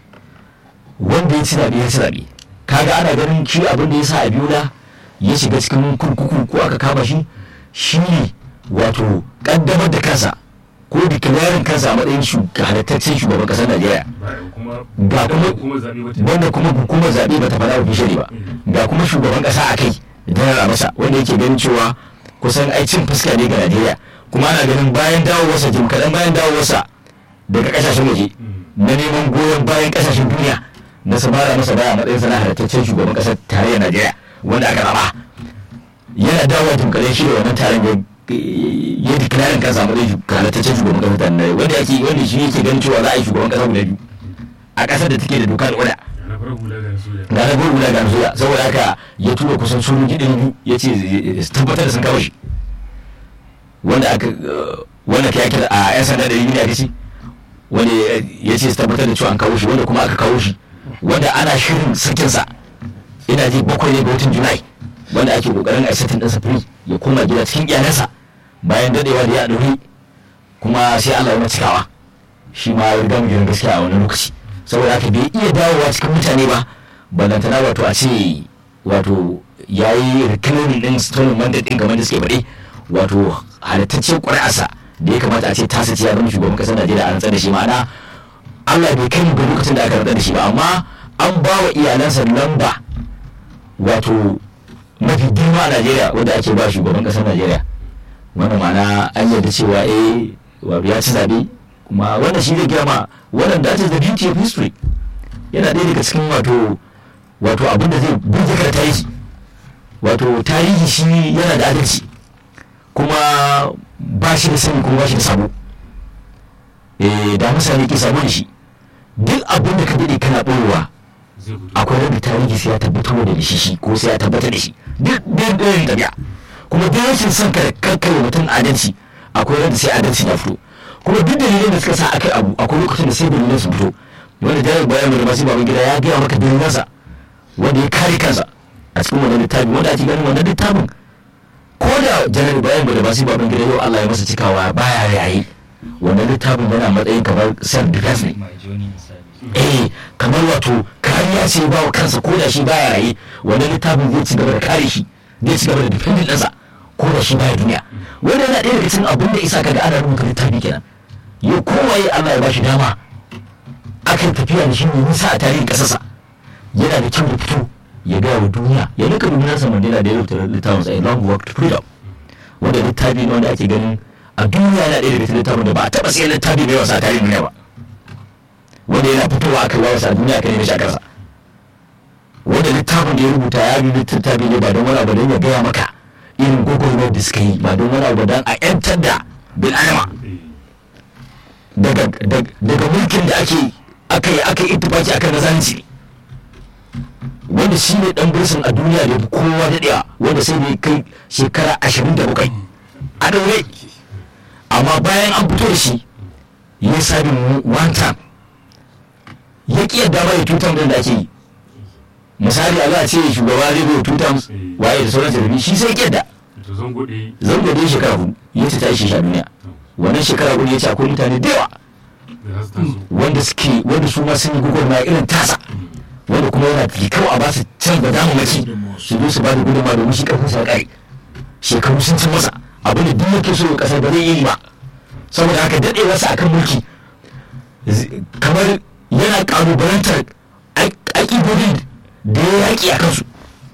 wanda ya ci zaɓe ya ci zaɓe kaga ana ganin shi abin da ya sa abiola ya shiga cikin kurkuku ko aka kama shi shi ne wato kaddamar da kansa ko declaring kansa a matsayin halittaccen shugaban ƙasar najeriya ba kuma Ga kuma- kuma zaɓe wata wanda kuma hukumar zaɓe bata faɗa ofishali ba ga kuma shugaban ƙasa a kai janar masa wanda yake ganin cewa kusan ai cin fuska ne ga najeriya kuma ana ganin bayan dawowarsa jim kaɗan bayan dawowarsa daga ƙasashen waje na neman goyon bayan ƙasashen duniya na su mara masa baya a matsayin sana halittaccen shugaban ƙasar tarayyar najeriya wanda aka zama yana dawowa jim kaɗan shi da wannan taron ya ya declaring kansa a matsayin halittaccen shugaban ƙasar tarayyar najeriya wanda yake wanda shi yake ganin cewa za a yi shugaban ƙasa guda biyu a ƙasar da take da doka da oda na farar hula ga soja ga na gurgula ga soja saboda haka ya tura kusan sojoji ɗari biyu ya ce su tabbatar da sun kawo shi wanda aka uh, wanda ka kira a yan sanda ɗari biyu ne aka ce wanda ya ce su tabbatar da cewa an kawo shi wanda kuma aka kawo shi wanda ana shirin sakinsa ina ji bakwai ne ga watan julai wanda ake kokarin a satin ɗansa free ya koma gida cikin iyalansa bayan dadewa da ya ɗauri kuma sai Allah ya cikawa shi ma ya riga mu gidan gaskiya a wani lokaci saboda haka bai iya dawowa cikin mutane ba ballantana wato a ce wato ya yi rikinin ɗin stolen mandate ɗin kamar da suke faɗi wato halittaccen ƙuri'arsa da ya kamata a ce tasa ce ya zama shugaban ƙasar Najeriya a rantsar da shi ma'ana Allah bai kai mu ga lokacin da aka rantsar da shi ba amma an ba wa iyalansa lamba wato mafi girma a Najeriya wanda ake ba shugaban ƙasar Najeriya wannan ma'ana an yarda cewa eh wato ya ci zaɓe kuma wannan shi zai girma wannan that is the beauty of history yana ɗaya daga cikin wato wato abin da zai burge ka da tarihi wato tarihi shi yana da adalci kuma ba shi da sani kuma ba shi da sabo eh da mutane ke sabo da shi duk abin da ka daɗe kana ɓoyewa zai fito akwai rabi tarihi sai ya tabbatar da shi shi ko sai ya tabbatar da shi duk duk ɗayan tabi'a kuma duk rashin son ka kakkai wa mutum adalci akwai rabi sai adalci ya fito kuma duk dalilin da suka sa akai abu akwai lokacin da sai dalilan su fito wanda jami'in bayan da masu baban gida ya gaya maka dalilansa wanda ya kare kansa a cikin wannan littafin wanda ake ganin wannan littafin ko da janar bayan da masu baban gida yau Allah ya masa cikawa baya yayi wannan littafin yana matsayin kamar self defense ne mai joni misali eh kamar wato kariya ce ba wa kansa ko da shi baya raye wannan littafin zai ci gaba da kare shi zai ci gaba da defending ɗansa ko da shi baya duniya wanda yana ɗaya daga cikin abin da isa kaga ana rubuta littafi kenan yau kowaye Allah ya ba shi dama akan tafiya da shi ne nisa a tarihin ƙasarsa yana da kyau da fito ya gaya wa duniya ya nika duniyarsa mandela da ya rubuta littafin sa a long walk to freedom wanda littafi ne wanda ake ganin a duniya yana ɗaya daga cikin littafin da ba a taɓa sai littafi mai wasa a tarihin duniya ba wanda yana fitowa aka wawa sa duniya kan yi shakarsa wanda littafin da ya rubuta ya bi littafi ne ba don wani abu don ya gaya maka irin gwagwarmar da suka yi ba don wani abu don a yantar da bil adama daga daga mulkin da ake aka yi aka yi ittifaki akan nazanci wanda shi ne dan bursun a duniya da ya fi kowa daɗewa wanda sai da ya kai shekara ashirin da bakwai a ɗaure amma bayan an fito da shi ya sabin one time ya ƙi yadda ba ya tutan da ake yi misali a za a ce shugaba zai bai tutan waye da sauran jarabi shi sai ƙi yadda to zan gode zan gode shekara hudu ya ce ta ishe shi a duniya wannan shekara hudu ya ce akwai mutane da yawa da za su taso wanda suke wanda su ma sun yi gwagwarmaya irin tasa wanda kuma yana da kawai a ba su can da damammaki su zo su ba da gudunmawa domin shi karfin sa kai shekaru sun cin masa abin da duk yake so kasar ba zai yi ba saboda haka daɗewarsa akan mulki z- kamar yana kalubalantar aƙidodin da ya yaƙi a kansu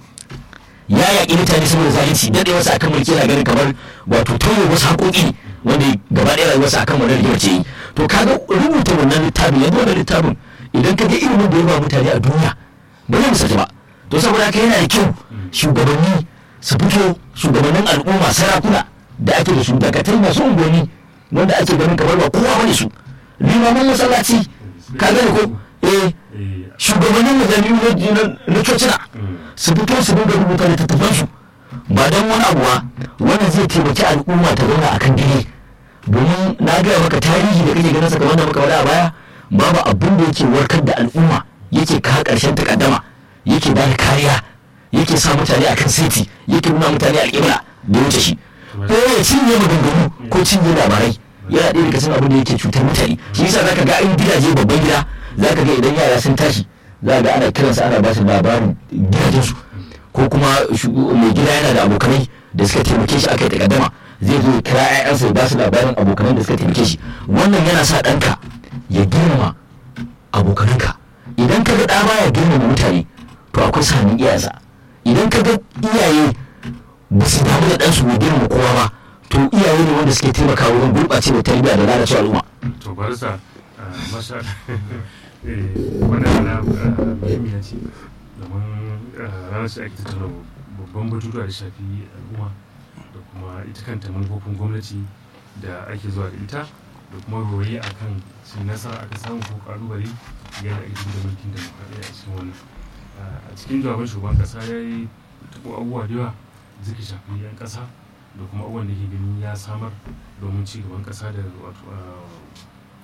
ya yaƙi mutane saboda zalunci daɗewarsa akan mulki yana ganin kamar wato tauye wasu haƙoƙi ne wanda gaba ɗaya rayuwarsa akan wannan rigimar ce yi to kaga rubuta wannan littafin yanzu wannan littafin idan ka ga ilimin da ya ba mutane a duniya ba zai misalta ba to saboda haka yana da kyau shugabanni su fito shugabannin al'umma sarakuna da ake da su dakatai masu unguwanni wanda ake ganin kamar ba kowa bane su limaman masallaci ka gane ko eh eh shugabannin majami'u na- na cocina su fito su dinga rubuta littattafansu ba don wani abu ba wannan zai taimaki al'umma ta zauna akan dire domin na gaya maka tarihi da kake ganin sa kamar da muka faɗa a baya babu abin da yake warkar da al'umma yake kawo ƙarshen takaddama yake ba da kariya yake sa mutane akan seti yake nuna mutane alƙibla da wuce shi ko ya cinye maganganu ko cinye labarai yana ɗaya daga cikin abin da yake cutar mutane shi yasa zaka ga in gidaje babban gida zaka ga idan yara sun tashi za ga ana kiransa ana ba su labarin gidajensu ko kuma shu- mai gida yana da abokanai da suka taimake shi aka yi takaddama zai zo ya kira 'ya'yansa ya ba su labarin abokanan da suka taimake shi wannan yana sa ɗanka ya girmama abokananka idan ka ga ɗa baya girmama mutane to akwai sanin iyayensa idan ka ga iyaye ba su damu da ɗansu bai girmama kowa ba to iyaye ne wanda suke taimakawa wurin gurɓacewa tarbiyya da lalacewa al'umma to barisa masha eh, wannan rana ah, muhimmiya ce domin ah, ranar ce ake tattauna babban batutuwa da shafi al'umma da kuma ita kanta manufofin gwamnati da ake zuwa da ita da kuma roye a kan shi nasara aka samu ko kalubale yadda ake da mulkin demokradiyya a cikin wannan Ah, a cikin jawaban shugaban kasa ya yi taɓo abubuwa da yawa da suka shafi 'yan kasa da kuma abubuwan da ke ganin ya samar domin ci gaban kasa da wato ah,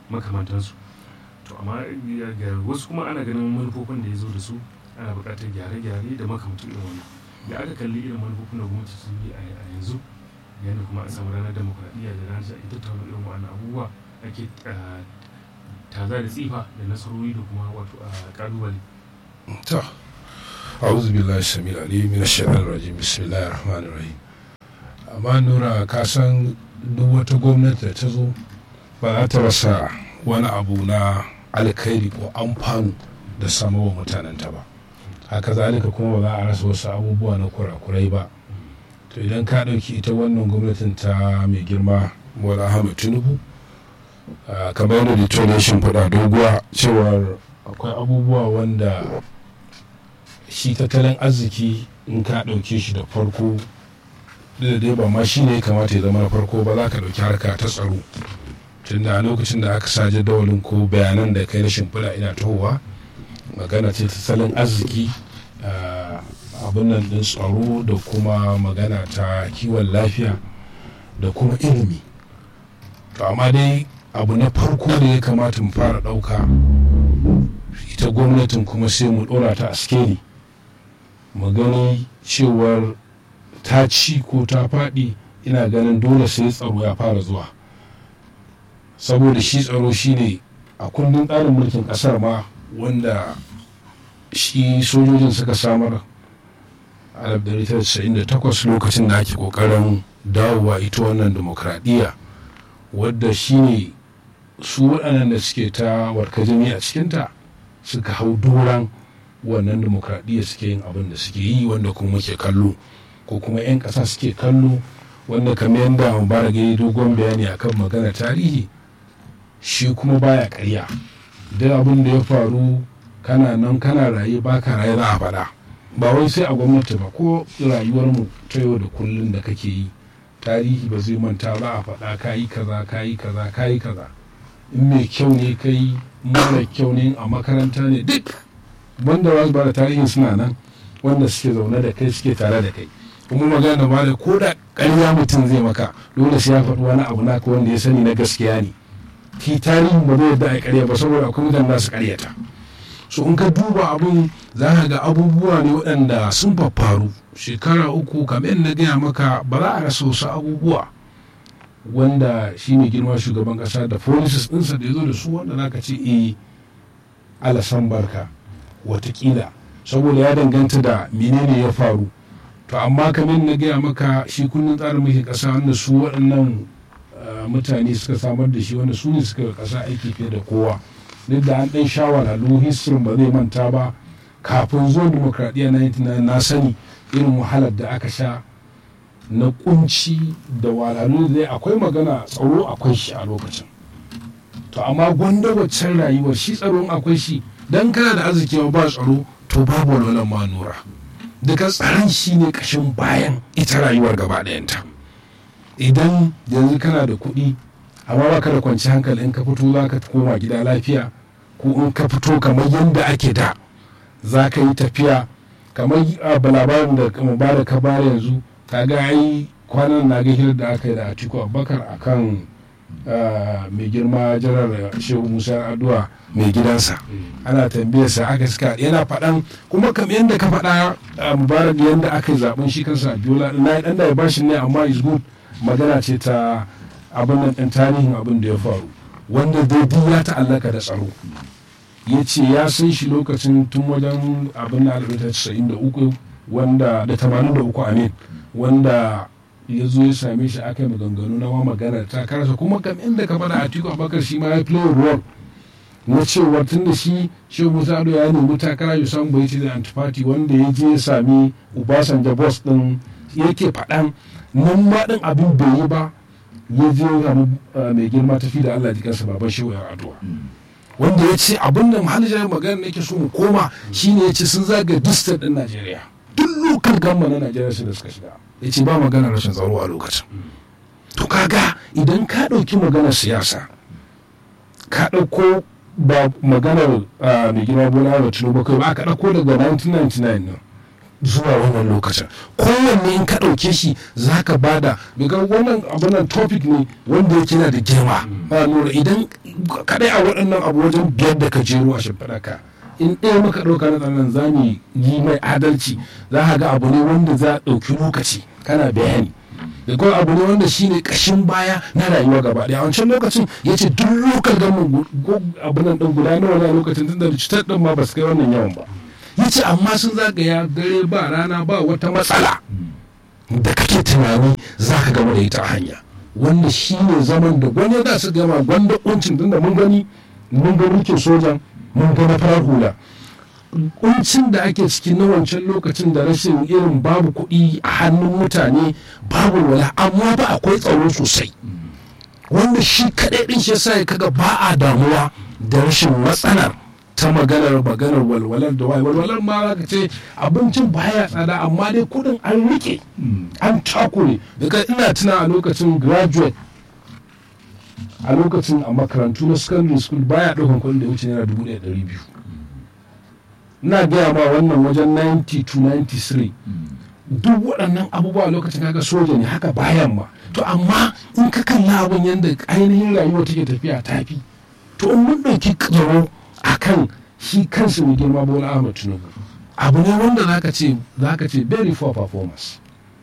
makamantansu to amma ga wasu kuma ana ganin manufofin da ya zo da su ana buƙatar gyare-gyare da makamantan irin wannan da aka kalli irin manufofin da gwamnati sun yi a yanzu yadda kuma a samu ranar demokuraɗiyya da ranar ake tattauna irin wannan abubuwa ake taza da tsifa da nasarori da kuma wato a ƙalubale. to a'udhu billahi samil alim min ash-shaytanir rajim bismillahir rahmanir rahim amma nura ka san duk wata gwamnati da ta zo ba za ta rasa wani abu na alkhairi ko amfanu da sama wa mutanenta ba haka zalika kuma ba za a rasa wasu abubuwa na kurakurai ba to idan ka ɗauki ita wannan gwamnatin ta mai girma bola ahmed tinubu kamar yadda detonation faɗa doguwa cewar akwai abubuwa wanda shi tattalin arziki in ka ɗauke shi da farko da dai ba ma shi ne kamata ya zama na farko ba za ka ɗauki harka ta tsaro tunda a lokacin da aka sa jadawalin ko bayanan da kai na shimfiɗa ina tahowa magana ce tattalin arziki abin nan ɗin tsaro da kuma magana ta kiwon lafiya da kuma ilimi to amma dai abu na farko da ya kamata mu fara ɗauka ita gwamnatin kuma sai mu ɗora ta a skeli mu gani cewar ta ci ko ta faɗi ina ganin dole sai tsaro ya fara zuwa saboda shi tsaro shine a kundin tsarin mulkin ƙasar ma wanda shi sojojin suka samar a 1998 lokacin da ake kokarin dawowa ita wannan demokradiyya wadda shine su waɗannan da suke ta warkajami a cikinta suka hau doron wannan demokradiyya suke yin abin da suke yi wanda kuma muke kallo ko kuma 'yan ƙasa suke kallo wanda kamar yadda mubarak ya yi dogon bayani akan magana tarihi shi kuma baya karya duk abin da ya faru kana nan kana raye baka raye za a faɗa ba wai sai a gwamnati ba ko rayuwarmu ta yau da kullum da kake yi tarihi ba zai manta ba a faɗa kayi kaza kayi kaza kayi kaza in mai kyau ne kai mara kyau ne a makaranta ne duk wanda ba su ba da tarihin suna nan wanda suke zaune da kai suke tare da kai kuma magana ba da ko da ƙarya mutum zai maka dole sai ya faɗi wani abu naka wanda ya sani na gaskiya ne ki tarihin ba zai yadda a ƙarya ba saboda akwai mutane za su ƙaryata so in ka duba abun za ka ga abubuwa ne waɗanda sun faru shekara uku kamar na gaya maka ba za a rasa wasu abubuwa wanda shi ne girma shugaban ƙasa da policies ɗinsa da ya zo da su wanda za ka ce e alasan barka watakila saboda ya danganta da menene ya faru to amma kamar na gaya maka shi kundin tsarin mulkin ƙasa wanda su waɗannan mutane suka samar da shi wanda su ne suka ƙasa aiki fiye da kowa duk da an ɗan shawararru history ba zai manta ba kafin zuwa demokradiyya na na sani irin wahalar da aka sha na kunci da walalu da akwai magana tsaro akwai shi a lokacin to amma gwanda waccan rayuwar shi tsaron akwai shi dan kana da arziki ba tsaro to babu walwalan ma nura daga tsaron shi ne kashin bayan ita rayuwar gaba ɗayanta idan yanzu kana da kuɗi amma ba ka da kwanci hankali in ka fito za ka koma gida lafiya ko in ka fito kamar yadda ake da za ka yi tafiya kamar labarin da mubarak ka bayar yanzu ka ga ai kwanan na ga hirar da aka yi da atiku abubakar akan mai girma janar shehu musa addu'a mai gidansa ana tambayar sa aka suka yana faɗan kuma kam yadda ka faɗa mubarak yadda aka yi zaben shi kansa biola na ɗan da ya bashi ne amma is good magana ce ta abin nan ɗin tarihin abin da ya faru wanda daidai ya ta'allaka da tsaro ya ce ya san shi lokacin tun wajen abin na uku wanda da tamanin da uku amin wanda ya zo ya same shi aka yi maganganu na wa magana ta karasa kuma kam inda ka faɗa a tiku abakar shi ma ya play role na cewa tun da shi shi musa ado ya nemi takara ya samu bai ce da antifati wanda ya je ya sami ubasanja boss din yake faɗan nan ma ɗin abin bai yi ba ya je samu mai girma tafi da Allah jikansa baban shehu ya addu'a wanda ya ce abin da mahalijar magana nake so mu koma shine ya ce sun zaga distant din Najeriya duk lokal gamma na Najeriya su da suka shiga ya ce ba magana rashin tsaro a lokacin to kaga idan ka ɗauki maganar siyasa ka ɗauko ba maganar mai girma bola da tinubu kai ba ka ɗauko daga 1999 nan zuwa wannan lokacin kowanne in ka ɗauke shi za ka bada daga wannan abunan topic ne wanda yake na da girma ba nura idan kadai a waɗannan abu wajen biyar da ka jero a shimfiɗa ka in ɗaya muka ɗauka na tsanan za mu yi mai adalci za ka ga abu ne wanda za a ɗauki lokaci kana bayani da kuma abu ne wanda shine kashin baya na rayuwa gaba ɗaya a wancan lokacin ya ce duk lokal gamin abu nan ɗin guda nawa na lokacin tun da cutar ɗin ma ba su kai wannan yawan ba ya ce amma sun zagaya dare ba rana ba wata matsala da kake tunani za ka gama da ita a hanya wanda shi ne zaman da gwani za su gama gwanda kuncin tun da mun gani mun ga mulkin sojan mun ga na farar hula kuncin da ake ciki na wancan lokacin da rashin irin babu kuɗi a hannun mutane babu wala amma ba akwai tsaro sosai wanda shi kaɗai ɗin shi yasa ya kaga ba a damuwa da rashin matsalar ta maganar maganar walwalar da waye walwalar ma za ka ce abincin baya tsada amma dai kudin an rike an takure daga ina tuna a lokacin graduate a lokacin a makarantu na secondary school baya ɗaukan kudin da ya wuce naira dubu ɗaya ɗari biyu ina gaya ma wannan wajen 90 to 93 duk waɗannan abubuwa lokacin kaga soja ne haka bayan ma to amma in ka kalla abin yadda ainihin rayuwa take tafiya tafi to in mun ɗauki tsaro a kan shi kansa mai girma bola ahmad tinubu abu ne wanda zaka ce zaka ce very poor performance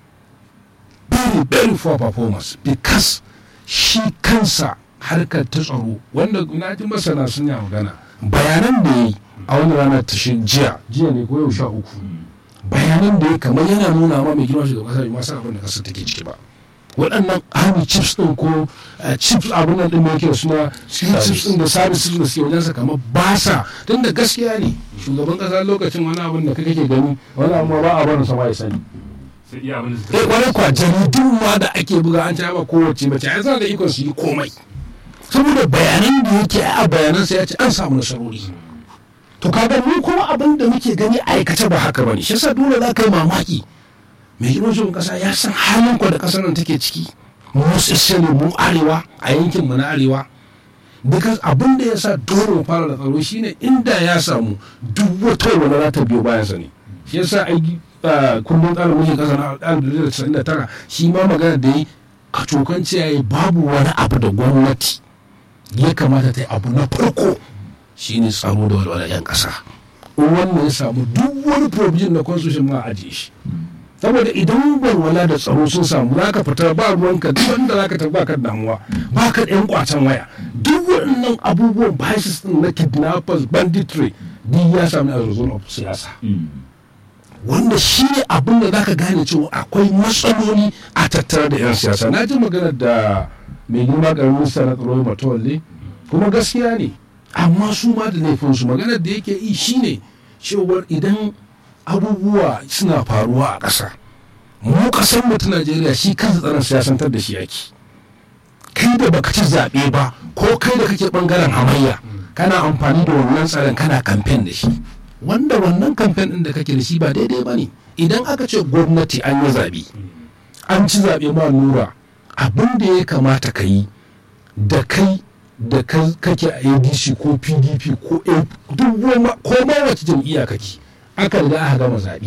very very poor performance because shi kansa harkar ta tsaro wanda na ji masana sun yi magana bayanan da ya yi a wani rana ta shi jiya jiya ne ko yau sha uku bayanan da ya kamar yana nuna ma mai girma shugaban kasa bai masu abin da kasar take ciki ba waɗannan army chips ɗin ko chips abin nan ɗin da yake suna chips ɗin da services da suke wajensa kamar ba sa tun da gaskiya ne shugaban ƙasa lokacin wani abin da kake gani wani abu ba a barin sama ya sani sai iya abin da eh suka kwarai kwa jaridun ma da ake buga an ba kowace mace ai suna da ikon su yi komai saboda bayanan da yake a bayanan sa ya ce an samu nasarori to kaga mu kuma abin da muke gani a aikace ba haka bane shi yasa dole za ka yi mamaki mai girman shugaban kasa ya san halin kwa da kasar nan take ciki mu ne mu arewa a yankin mu na arewa because abin da ya sa dole mu fara da tsaro shine inda ya samu duk wata wani za ta biyo bayan sa ne shi yasa ai ah, kundin tsarin mulkin kasa na 1999 shi ma magana da yi ka cokan yayi babu wani abu da gwamnati ya kamata ta yi abu na farko shine tsaro da walwalar 'yan kasa in wannan ya samu duk wani provision na constitution ma a ajiye shi saboda idan walwala da tsaro sun samu za ka fita ba ruwanka duk wanda za ka tafi baka da damuwa ba ka da yan kwacen waya duk waɗannan abubuwan biases din na kidnappers banditry duk ya samu a result of siyasa wanda shi ne abin da za ka gane cewa akwai matsaloli a tattare da 'yan siyasa na ji magana da mai girma karamin minista na tsaro matawalle kuma gaskiya ne amma su ma da laifinsu maganar da yake yi shine cewar idan abubuwa suna faruwa a ƙasa mu ƙasar mu ta najeriya shi kansa tsaron siyasantar da shi yake kai da baka ci zaɓe ba ko kai da kake ɓangaren hamayya kana amfani da wannan tsaron kana kamfen da shi wanda wannan kamfen ɗin da kake da shi ba daidai ba ne idan aka ce gwamnati an yi zaɓe an ci zaɓe ma nura abin da ya kamata ka yi da kai da ka- kake a adc ko pdp ko A- duk wani- ko ma wace jam'iyya kake aka riga aka gama zaɓe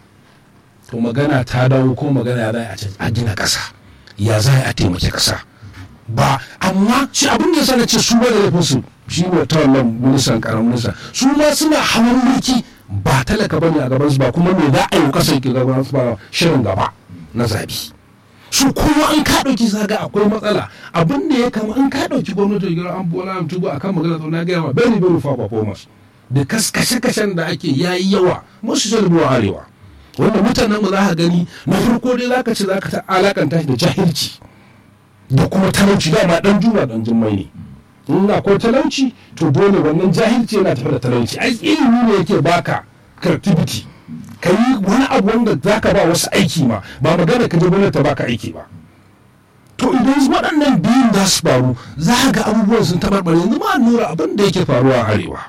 to magana ta dawo ko magana ya za a ce- a gina ƙasa ya za a taimaki ƙasa ba amma shi abin da ya sana ce su ba da laifin su shi ne ta wannan ministan karamin minista su ma suna hawan mulki ba talaka bane a gaban su ba kuma me za a yi ƙasa ke gaban su ba shirin gaba na zaɓe su kuma an ka ɗauki zaga akwai matsala abin da ya kama an ka ɗauki gwamnati da gira an bola an tuba akan magana tsaro na gaya ma very very far performance da kashe-kashen da ake yayi yawa musu jalbuwa arewa wanda mutanen mu za ka gani na farko dai zaka ce zaka ta alakanta shi da jahilci da kuma talauci dama dan juma dan jummai ne in akwai talauci to dole wannan jahilci yana tafi da talauci ai ilimi ne yake baka creativity ka yi wani abu wanda za ka ba wasu aiki ma ba magana ka je gwamnati ta baka aiki ba to idan waɗannan biyun za su faru za ka ga abubuwan sun tabarbare yanzu ma nura abin da yake faruwa a arewa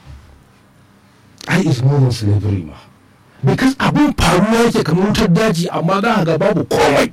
ai is more than slavery ma because abin faruwa yake kamar wutar daji amma za ka ga babu komai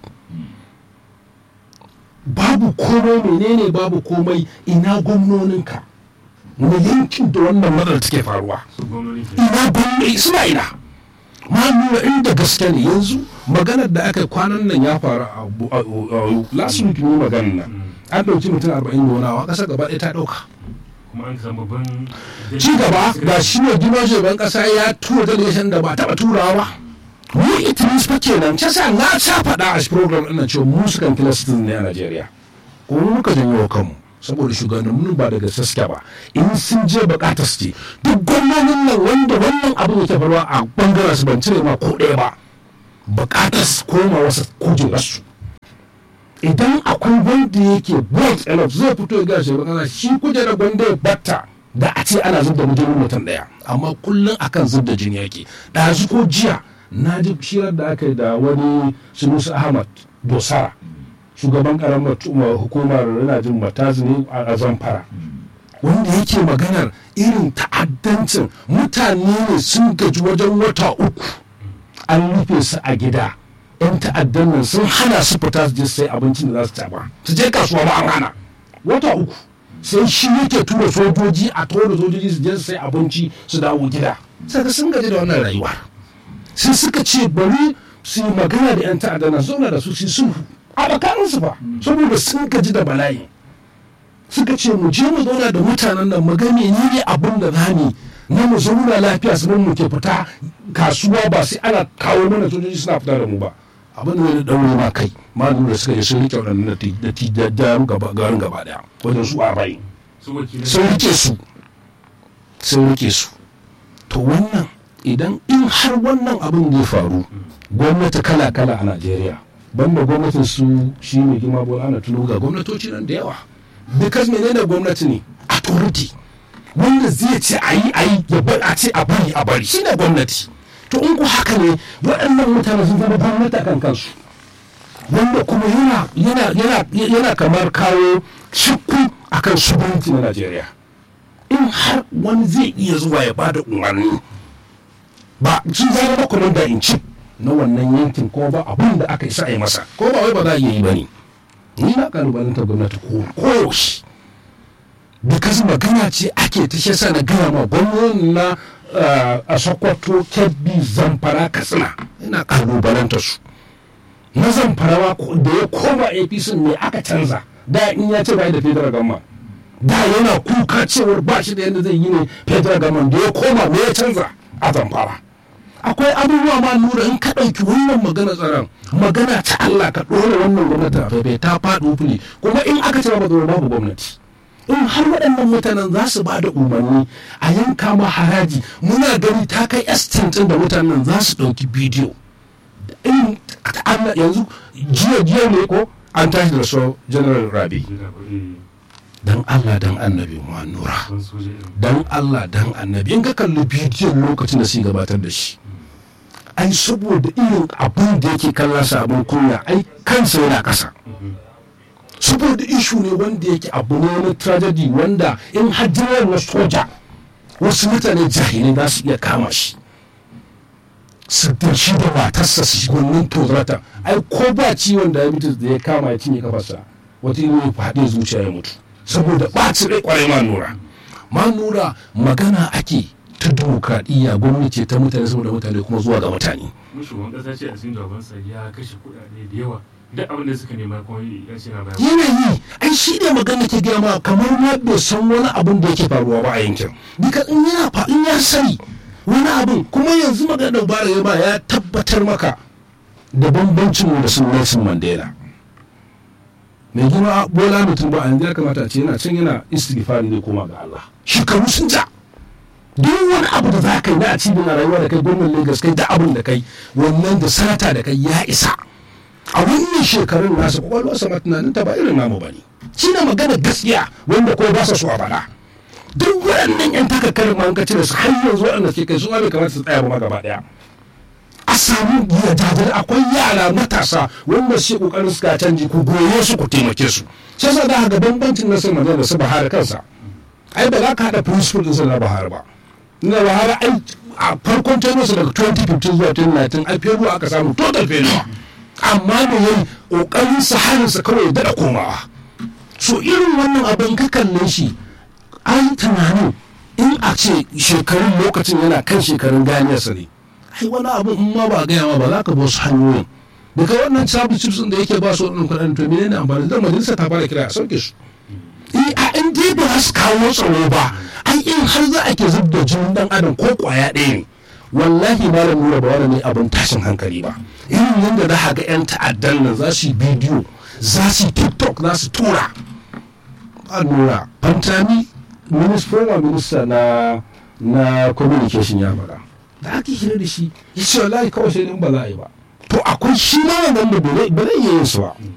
babu komai menene babu komai ina gwamnoninka na yankin da wannan matsalar take faruwa su gwamnoni ke ina gwamnati suna ina ma nuna inda gaske ne yanzu maganar da aka yi kwanan nan ya faru a bu- a- a- a- last week ne maganar nan an ɗauki mutum arba'in da wani awa ƙasar gaba ɗaya ta ɗauka kuma an samu babban ci gaba ga shi ne girman shugaban ƙasa ya tura delegation da ba taɓa turawa ba mu itinis fa kenan ce sa na sa faɗa a shi program ɗin nan cewa mu sukan kila citizen ne a Najeriya kuma mu muka janyo wa kanmu saboda shugabannin ba daga saske ba in sun je bukatar su ce duk gwamnonin nan wanda wannan abin yake faruwa a bangaren su ban cire ma ko ɗaya ba bukatar su koma wasu kujerarsu idan akwai wanda yake bold enough zai fito ya gashi ba shi kujerar gwanda ya batta da a ce ana zubda mutum mutum daya amma kullum akan zubda jini yake ɗazu ko jiya na ji shirar da aka yi da wani sunusu ahmad dosara shugaban karamar hukumar yana jin matazi ne a zamfara wanda yake maganar irin ta'addancin mutane ne sun gaji wajen wata uku an rufe su a gida yan ta'addan nan sun hana su fita su je sai abincin da za su ci ba su je kasuwa ba an hana wata uku sai shi yake tura sojoji a tura sojoji su je su sai abinci su dawo gida saka sun gaji da wannan rayuwa sai suka ce bari su yi magana da yan ta'addan nan zauna da su su yi sulhu a tsakaninsu ba saboda sun gaji da bala'i suka ce mu je mu zauna da mutanen nan mu ga menene abin da za mu na mu zauna lafiya su mu ke fita kasuwa ba sai ana kawo mana sojoji suna fita da mu ba abin da zai daure ma kai malamin da suka je sun rike waɗannan da ti da da gaba garin gaba daya wajen su arba'in su wakilai sun rike su sun rike su to wannan idan in har wannan abin zai faru gwamnati kala kala a Najeriya banda gwamnatin su shi ne gima bola ana tuno ga gwamnatoci nan da yawa because menene gwamnati ne authority wanda zai ce a yi a yi ya bar a ce a bari a bari shi ne gwamnati to in ku haka ne waɗannan mutane sun zama gwamnati a kan kansu wanda kuma yana yana yana yana kamar kawo shakku akan shugabanci na Najeriya in har wani zai iya zuwa ya bada umarni ba sun zama komanda in chief na wannan yankin ko ba abin da aka isa a yi masa ko ba wai ba za a iya yi ba ne ni na kalubalantar gwamnati ko koyaushe because magana ce ake ta shi sa na gaya ma gwamnati na uh, a sokoto kebbi zamfara katsina ina kalubalantar su na zamfara ma ko- da ya koma apc ne aka canza da in ya ce bai da federal gamma da yana kuka cewar ba shi da yadda zai yi ne federal gamma da ya koma me ya canza a zamfara akwai abubuwa ma nura in ka ɗauki wannan magana tsaron magana ta Allah ka ɗora wannan gwamnati a faifai ta faɗi fili kuma in aka ce ba babu gwamnati in har waɗannan mutanen za su ba da umarni a yanka ma haraji muna gani ta kai estin ɗin da mutanen za su ɗauki bidiyo in Allah yanzu jiya jiya ne ko an tashi da so general rabi jira ba eh dan Allah dan annabi mu nura ban soja irin dan Allah dan annabi in ka kalli bidiyon lokacin da su gabatar da shi ai saboda irin abin da yake kallon sa abin kunya ai kansa yana kasa saboda ishu ne wanda yake abu ne na tragedy wanda in hajjiyar na soja wasu mutane jahilai za su iya kama shi su da shi da matarsa su shiga wannan tozarata ai ko ba ciwon diabetes da ya kama ya cinye kafarsa wata yi ya faɗi zuciya ya mutu saboda ɓaci rai kwarai ma nura ma nura magana ake ta demokradiyya gwamnati ta mutane saboda mutane kuma zuwa ga mutane mun shugaban kasa ce a cikin jawabansa ya kashe kuɗaɗe da yawa duk abin da suka nema kuma ya ce na bayar yanayi ai shi ne magana ke gaya ma kamar ma bai san wani abin da yake faruwa ba a yankin duka in yana fa in ya sani wani abin kuma yanzu magana da bara ya ba ya tabbatar maka da bambancin mu da sun Nelson Mandela mai gina bola mutum ba a yanzu ya kamata a ce yana can yana istighfari ne koma ga Allah shekaru sun ja duk wani abu da za ka yi na a cikin rayuwa da kai gwamnan Lagos kai da abin da kai wannan da sata da kai ya isa a wannan shekarun nasa kwakwalwarsa ma tunanin ta ba irin namu ba ne shi ne magana gaskiya wanda ko ba sa so a faɗa duk waɗannan yan takakkarin ma an ka cire su har yanzu waɗanda ke kai su ma bai kamata su tsaya ba ma gaba ɗaya a samu gidajen akwai yara matasa wanda su kokarin suka canji ku goye su ku taimake su sai sa da ga bambancin nasir magana da su bahar kansa ai ba za ka haɗa principle ɗinsa na bahar ba na bahar ai a farkon tenuwarsa daga 2015 zuwa 2019 ai feluwa aka samu total feluwa amma da yayi kokarin sa harin sa kawai ya daɗa komawa so irin wannan abin ka kalle shi ai tunanin in a ce shekarun lokacin yana kan shekarun ganiyarsa ne ai wani abu in ma ba gaya ma ba za ka bi wasu hanyoyin daga wannan sabu chips da yake ba su wannan kuɗin to menene amfani da majalisa ta fara kira a sauke su eh a in dai ba za su kawo tsaro ba ai in har za a ke zub da jinin dan adam ko kwaya ɗaya ne wallahi malam nura ba wani ne abin tashin hankali ba irin yadda za ga yan ta'addan nan za su yi bidiyo za su yi tiktok za su tura a nura fantami former minister na na communication ya faɗa da ake hira da shi ya ce wallahi kawai sai in ba za a yi ba to akwai shi ma wannan da ba zai iya yin su ba